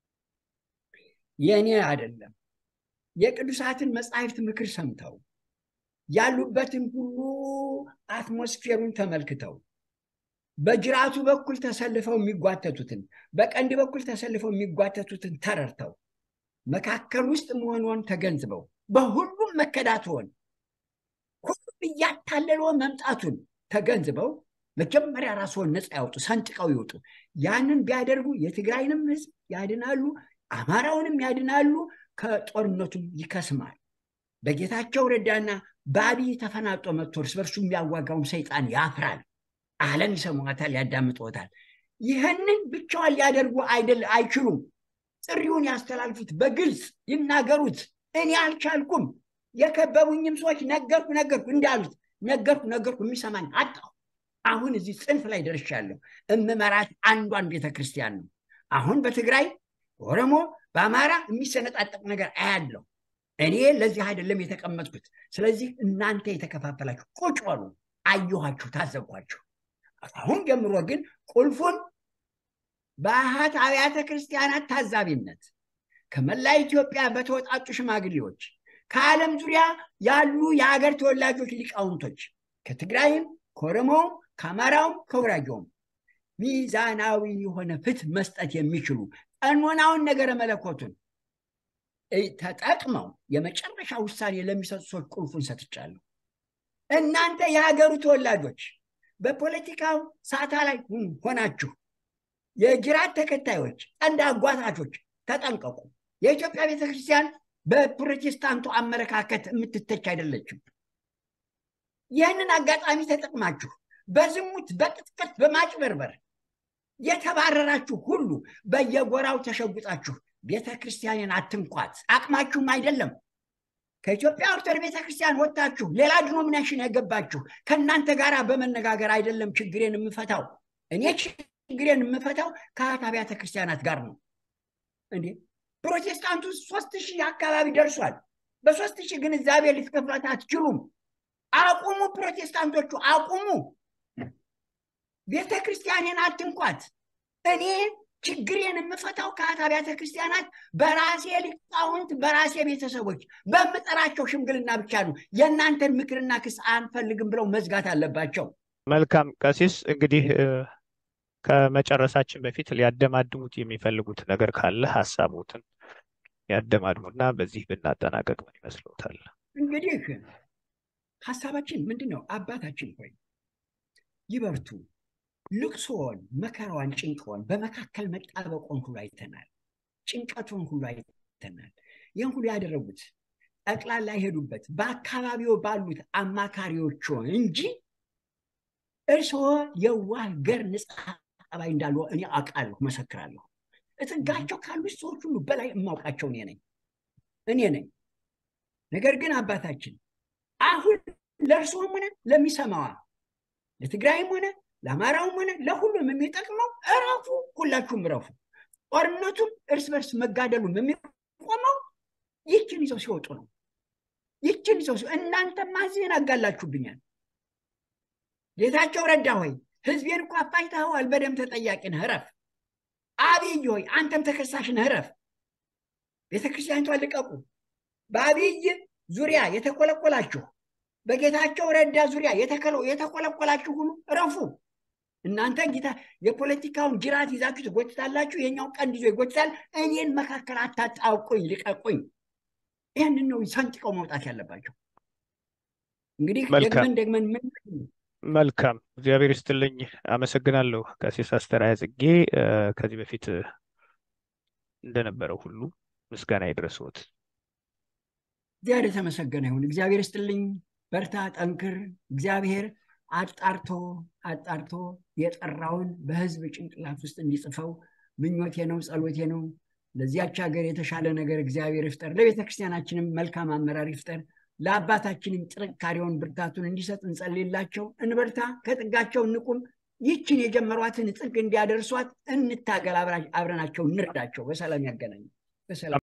የእኔ አይደለም የቅዱሳትን መጻሕፍት ምክር ሰምተው ያሉበትን ሁሉ አትሞስፌሩን ተመልክተው በጅራቱ በኩል ተሰልፈው የሚጓተቱትን በቀንድ በኩል ተሰልፈው የሚጓተቱትን ተረድተው መካከል ውስጥ መሆኗን ተገንዝበው በሁሉም መከዳትዎን ሁሉም እያታለለው መምጣቱን ተገንዝበው መጀመሪያ ራስዎን ነፃ ያውጡ፣ ሰንጥቀው ይውጡ። ያንን ቢያደርጉ የትግራይንም ህዝብ ያድናሉ፣ አማራውንም ያድናሉ፣ ከጦርነቱም ይከስማል። በጌታቸው ረዳና በአብይ ተፈናጦ መጥቶ እርስ በርሱ የሚያዋጋውን ሰይጣን ያፍራል። ዓለም ይሰማዋታል፣ ያዳምጦታል። ይህንን ብቻዋን ሊያደርጉ አይደል አይችሉም። ጥሪውን ያስተላልፉት፣ በግልጽ ይናገሩት። እኔ አልቻልኩም፣ የከበቡኝም ሰዎች ነገርኩ ነገርኩ እንዳሉት ነገርኩ ነገርኩ፣ የሚሰማኝ አጣሁ። አሁን እዚህ ጽንፍ ላይ ደርሻለሁ። እምመራት አንዷን ቤተ ክርስቲያን ነው። አሁን በትግራይ በኦሮሞ በአማራ የሚሰነጣጠቅ ነገር አያለው። እኔ ለዚህ አይደለም የተቀመጥኩት። ስለዚህ እናንተ የተከፋፈላችሁ ቁጭ በሉ። አየኋችሁ፣ ታዘብኳችሁ። አሁን ጀምሮ ግን ቁልፉን በአሃት አብያተ ክርስቲያናት ታዛቢነት ከመላ ኢትዮጵያ በተወጣጡ ሽማግሌዎች ከዓለም ዙሪያ ያሉ የአገር ተወላጆች ሊቃውንቶች ከትግራይም ከኦሮሞውም ከአማራውም ከጉራጌውም ሚዛናዊ የሆነ ፍትህ መስጠት የሚችሉ ቀኖናውን ነገረ መለኮቱን ተጠቅመው የመጨረሻ ውሳኔ ለሚሰጡ ሰዎች ቁልፉን ሰጥቻለሁ። እናንተ የሀገሩ ተወላጆች በፖለቲካው ሳታ ላይ ሆናችሁ የጅራት ተከታዮች፣ ቀንድ አጓታቾች ተጠንቀቁ። የኢትዮጵያ ቤተክርስቲያን በፕሮቴስታንቱ አመለካከት የምትተች አይደለችም። ይህንን አጋጣሚ ተጠቅማችሁ በዝሙት፣ በቅጥቅጥ፣ በማጭበርበር የተባረራችሁ ሁሉ በየጎራው ተሸጉጣችሁ ቤተ ክርስቲያንን አትንኳት። አቅማችሁም አይደለም። ከኢትዮጵያ ኦርቶዶክስ ቤተ ክርስቲያን ወጥታችሁ ሌላ ዲኖሚኔሽን የገባችሁ ከእናንተ ጋር በመነጋገር አይደለም ችግሬን የምፈታው። እኔ ችግሬን የምፈታው ከአት አብያተ ክርስቲያናት ጋር ነው። እንዴ ፕሮቴስታንቱ ሶስት ሺህ አካባቢ ደርሷል። በሶስት ሺህ ግንዛቤ ልትከፍሏት አትችሉም። አቁሙ፣ ፕሮቴስታንቶቹ አቁሙ። ቤተ ክርስቲያኔን አትንኳት። እኔ ችግሬን የምፈታው ከአት አብያተ ክርስቲያናት በራሴ ሊቃውንት፣ በራሴ ቤተሰቦች በምጠራቸው ሽምግልና ብቻ ነው። የእናንተን ምክርና ክስ አንፈልግም ብለው መዝጋት አለባቸው። መልካም ቀሲስ፣ እንግዲህ ከመጨረሳችን በፊት ሊያደማድሙት የሚፈልጉት ነገር ካለ ሀሳቦትን ያደማድሙና በዚህ ብናጠናቀቅ ምን ይመስሎታል? እንግዲህ ሀሳባችን ምንድን ነው? አባታችን ሆይ ይበርቱ። ልቅሶን፣ መከራዋን፣ ጭንቀዋን በመካከል መጣበቆን ሁሉ አይተናል። ጭንቀቱን ሁሉ አይተናል። ይህን ሁሉ ያደረጉት ጠቅላላ የሄዱበት በአካባቢው ባሉት አማካሪዎቹ እንጂ እርስዎ የዋህ ገር ንጽሐ ጠባይ እንዳሉ እኔ አውቃለሁ፣ መሰክራለሁ። እጥጋቸው ካሉት ሰዎች ሁሉ በላይ የማውቃቸው እኔ ነኝ እኔ ነኝ። ነገር ግን አባታችን አሁን ለእርስዎም ሆነ ለሚሰማዋ ለትግራይም ሆነ ለአማራውም ሆነ ለሁሉም የሚጠቅመው እረፉ፣ ሁላችሁም እረፉ። ጦርነቱም እርስ በርስ መጋደሉም የሚቆመው ይችን ይዘው ሲወጡ ነው። ይችን ይዘው ሲወጡ እናንተማ ዜና አጋላችሁብኛል። ጌታቸው ረዳ ሆይ ህዝቤን እኮ አፋጅተኸዋል፣ በደም ተጠያቂ ነህ፣ እረፍ። አብይ ሆይ አንተም ተከሳሽ ነህ፣ እረፍ። ቤተክርስቲያኒቷን ልቀቁ። በአብይ ዙሪያ የተቆለቆላችሁ በጌታቸው ረዳ ዙሪያ የተቆለቆላችሁ ሁሉ እረፉ። እናንተ ጌታ የፖለቲካውን ጅራት ይዛችሁ ትጎትታላችሁ፣ የኛው ቀንድ ይዞ ይጎትታል። እኔን መካከል አታጣውቁኝ፣ ልቀቁኝ። ይህንን ነው ሰንጥቀው መውጣት ያለባቸው። እንግዲህ ደግመን ደግመን ምን መልካም እግዚአብሔር ይስጥልኝ። አመሰግናለሁ ቀሲስ አስተርአያ ጽጌ። ከዚህ በፊት እንደነበረው ሁሉ ምስጋና ይድረስዎት። እግዚአብሔር የተመሰገነ ይሁን። እግዚአብሔር ይስጥልኝ። በርታ፣ ጠንክር። እግዚአብሔር አጣርቶ አጣርቶ የጠራውን በህዝብ ጭንቅላት ውስጥ እንዲጽፈው ምኞቴ ነው፣ ጸሎቴ ነው። ለዚያች ሀገር የተሻለ ነገር እግዚአብሔር ይፍጠር። ለቤተ ክርስቲያናችንም መልካም አመራር ይፍጠር። ለአባታችንም ጥንካሬውን ብርታቱን እንዲሰጥ እንጸልይላቸው። እንበርታ፣ ከጥጋቸው እንቁም። ይችን የጀመሯትን ጥግ እንዲያደርሷት እንታገል፣ አብረናቸው እንርዳቸው። በሰላም ያገናኝ። በሰላም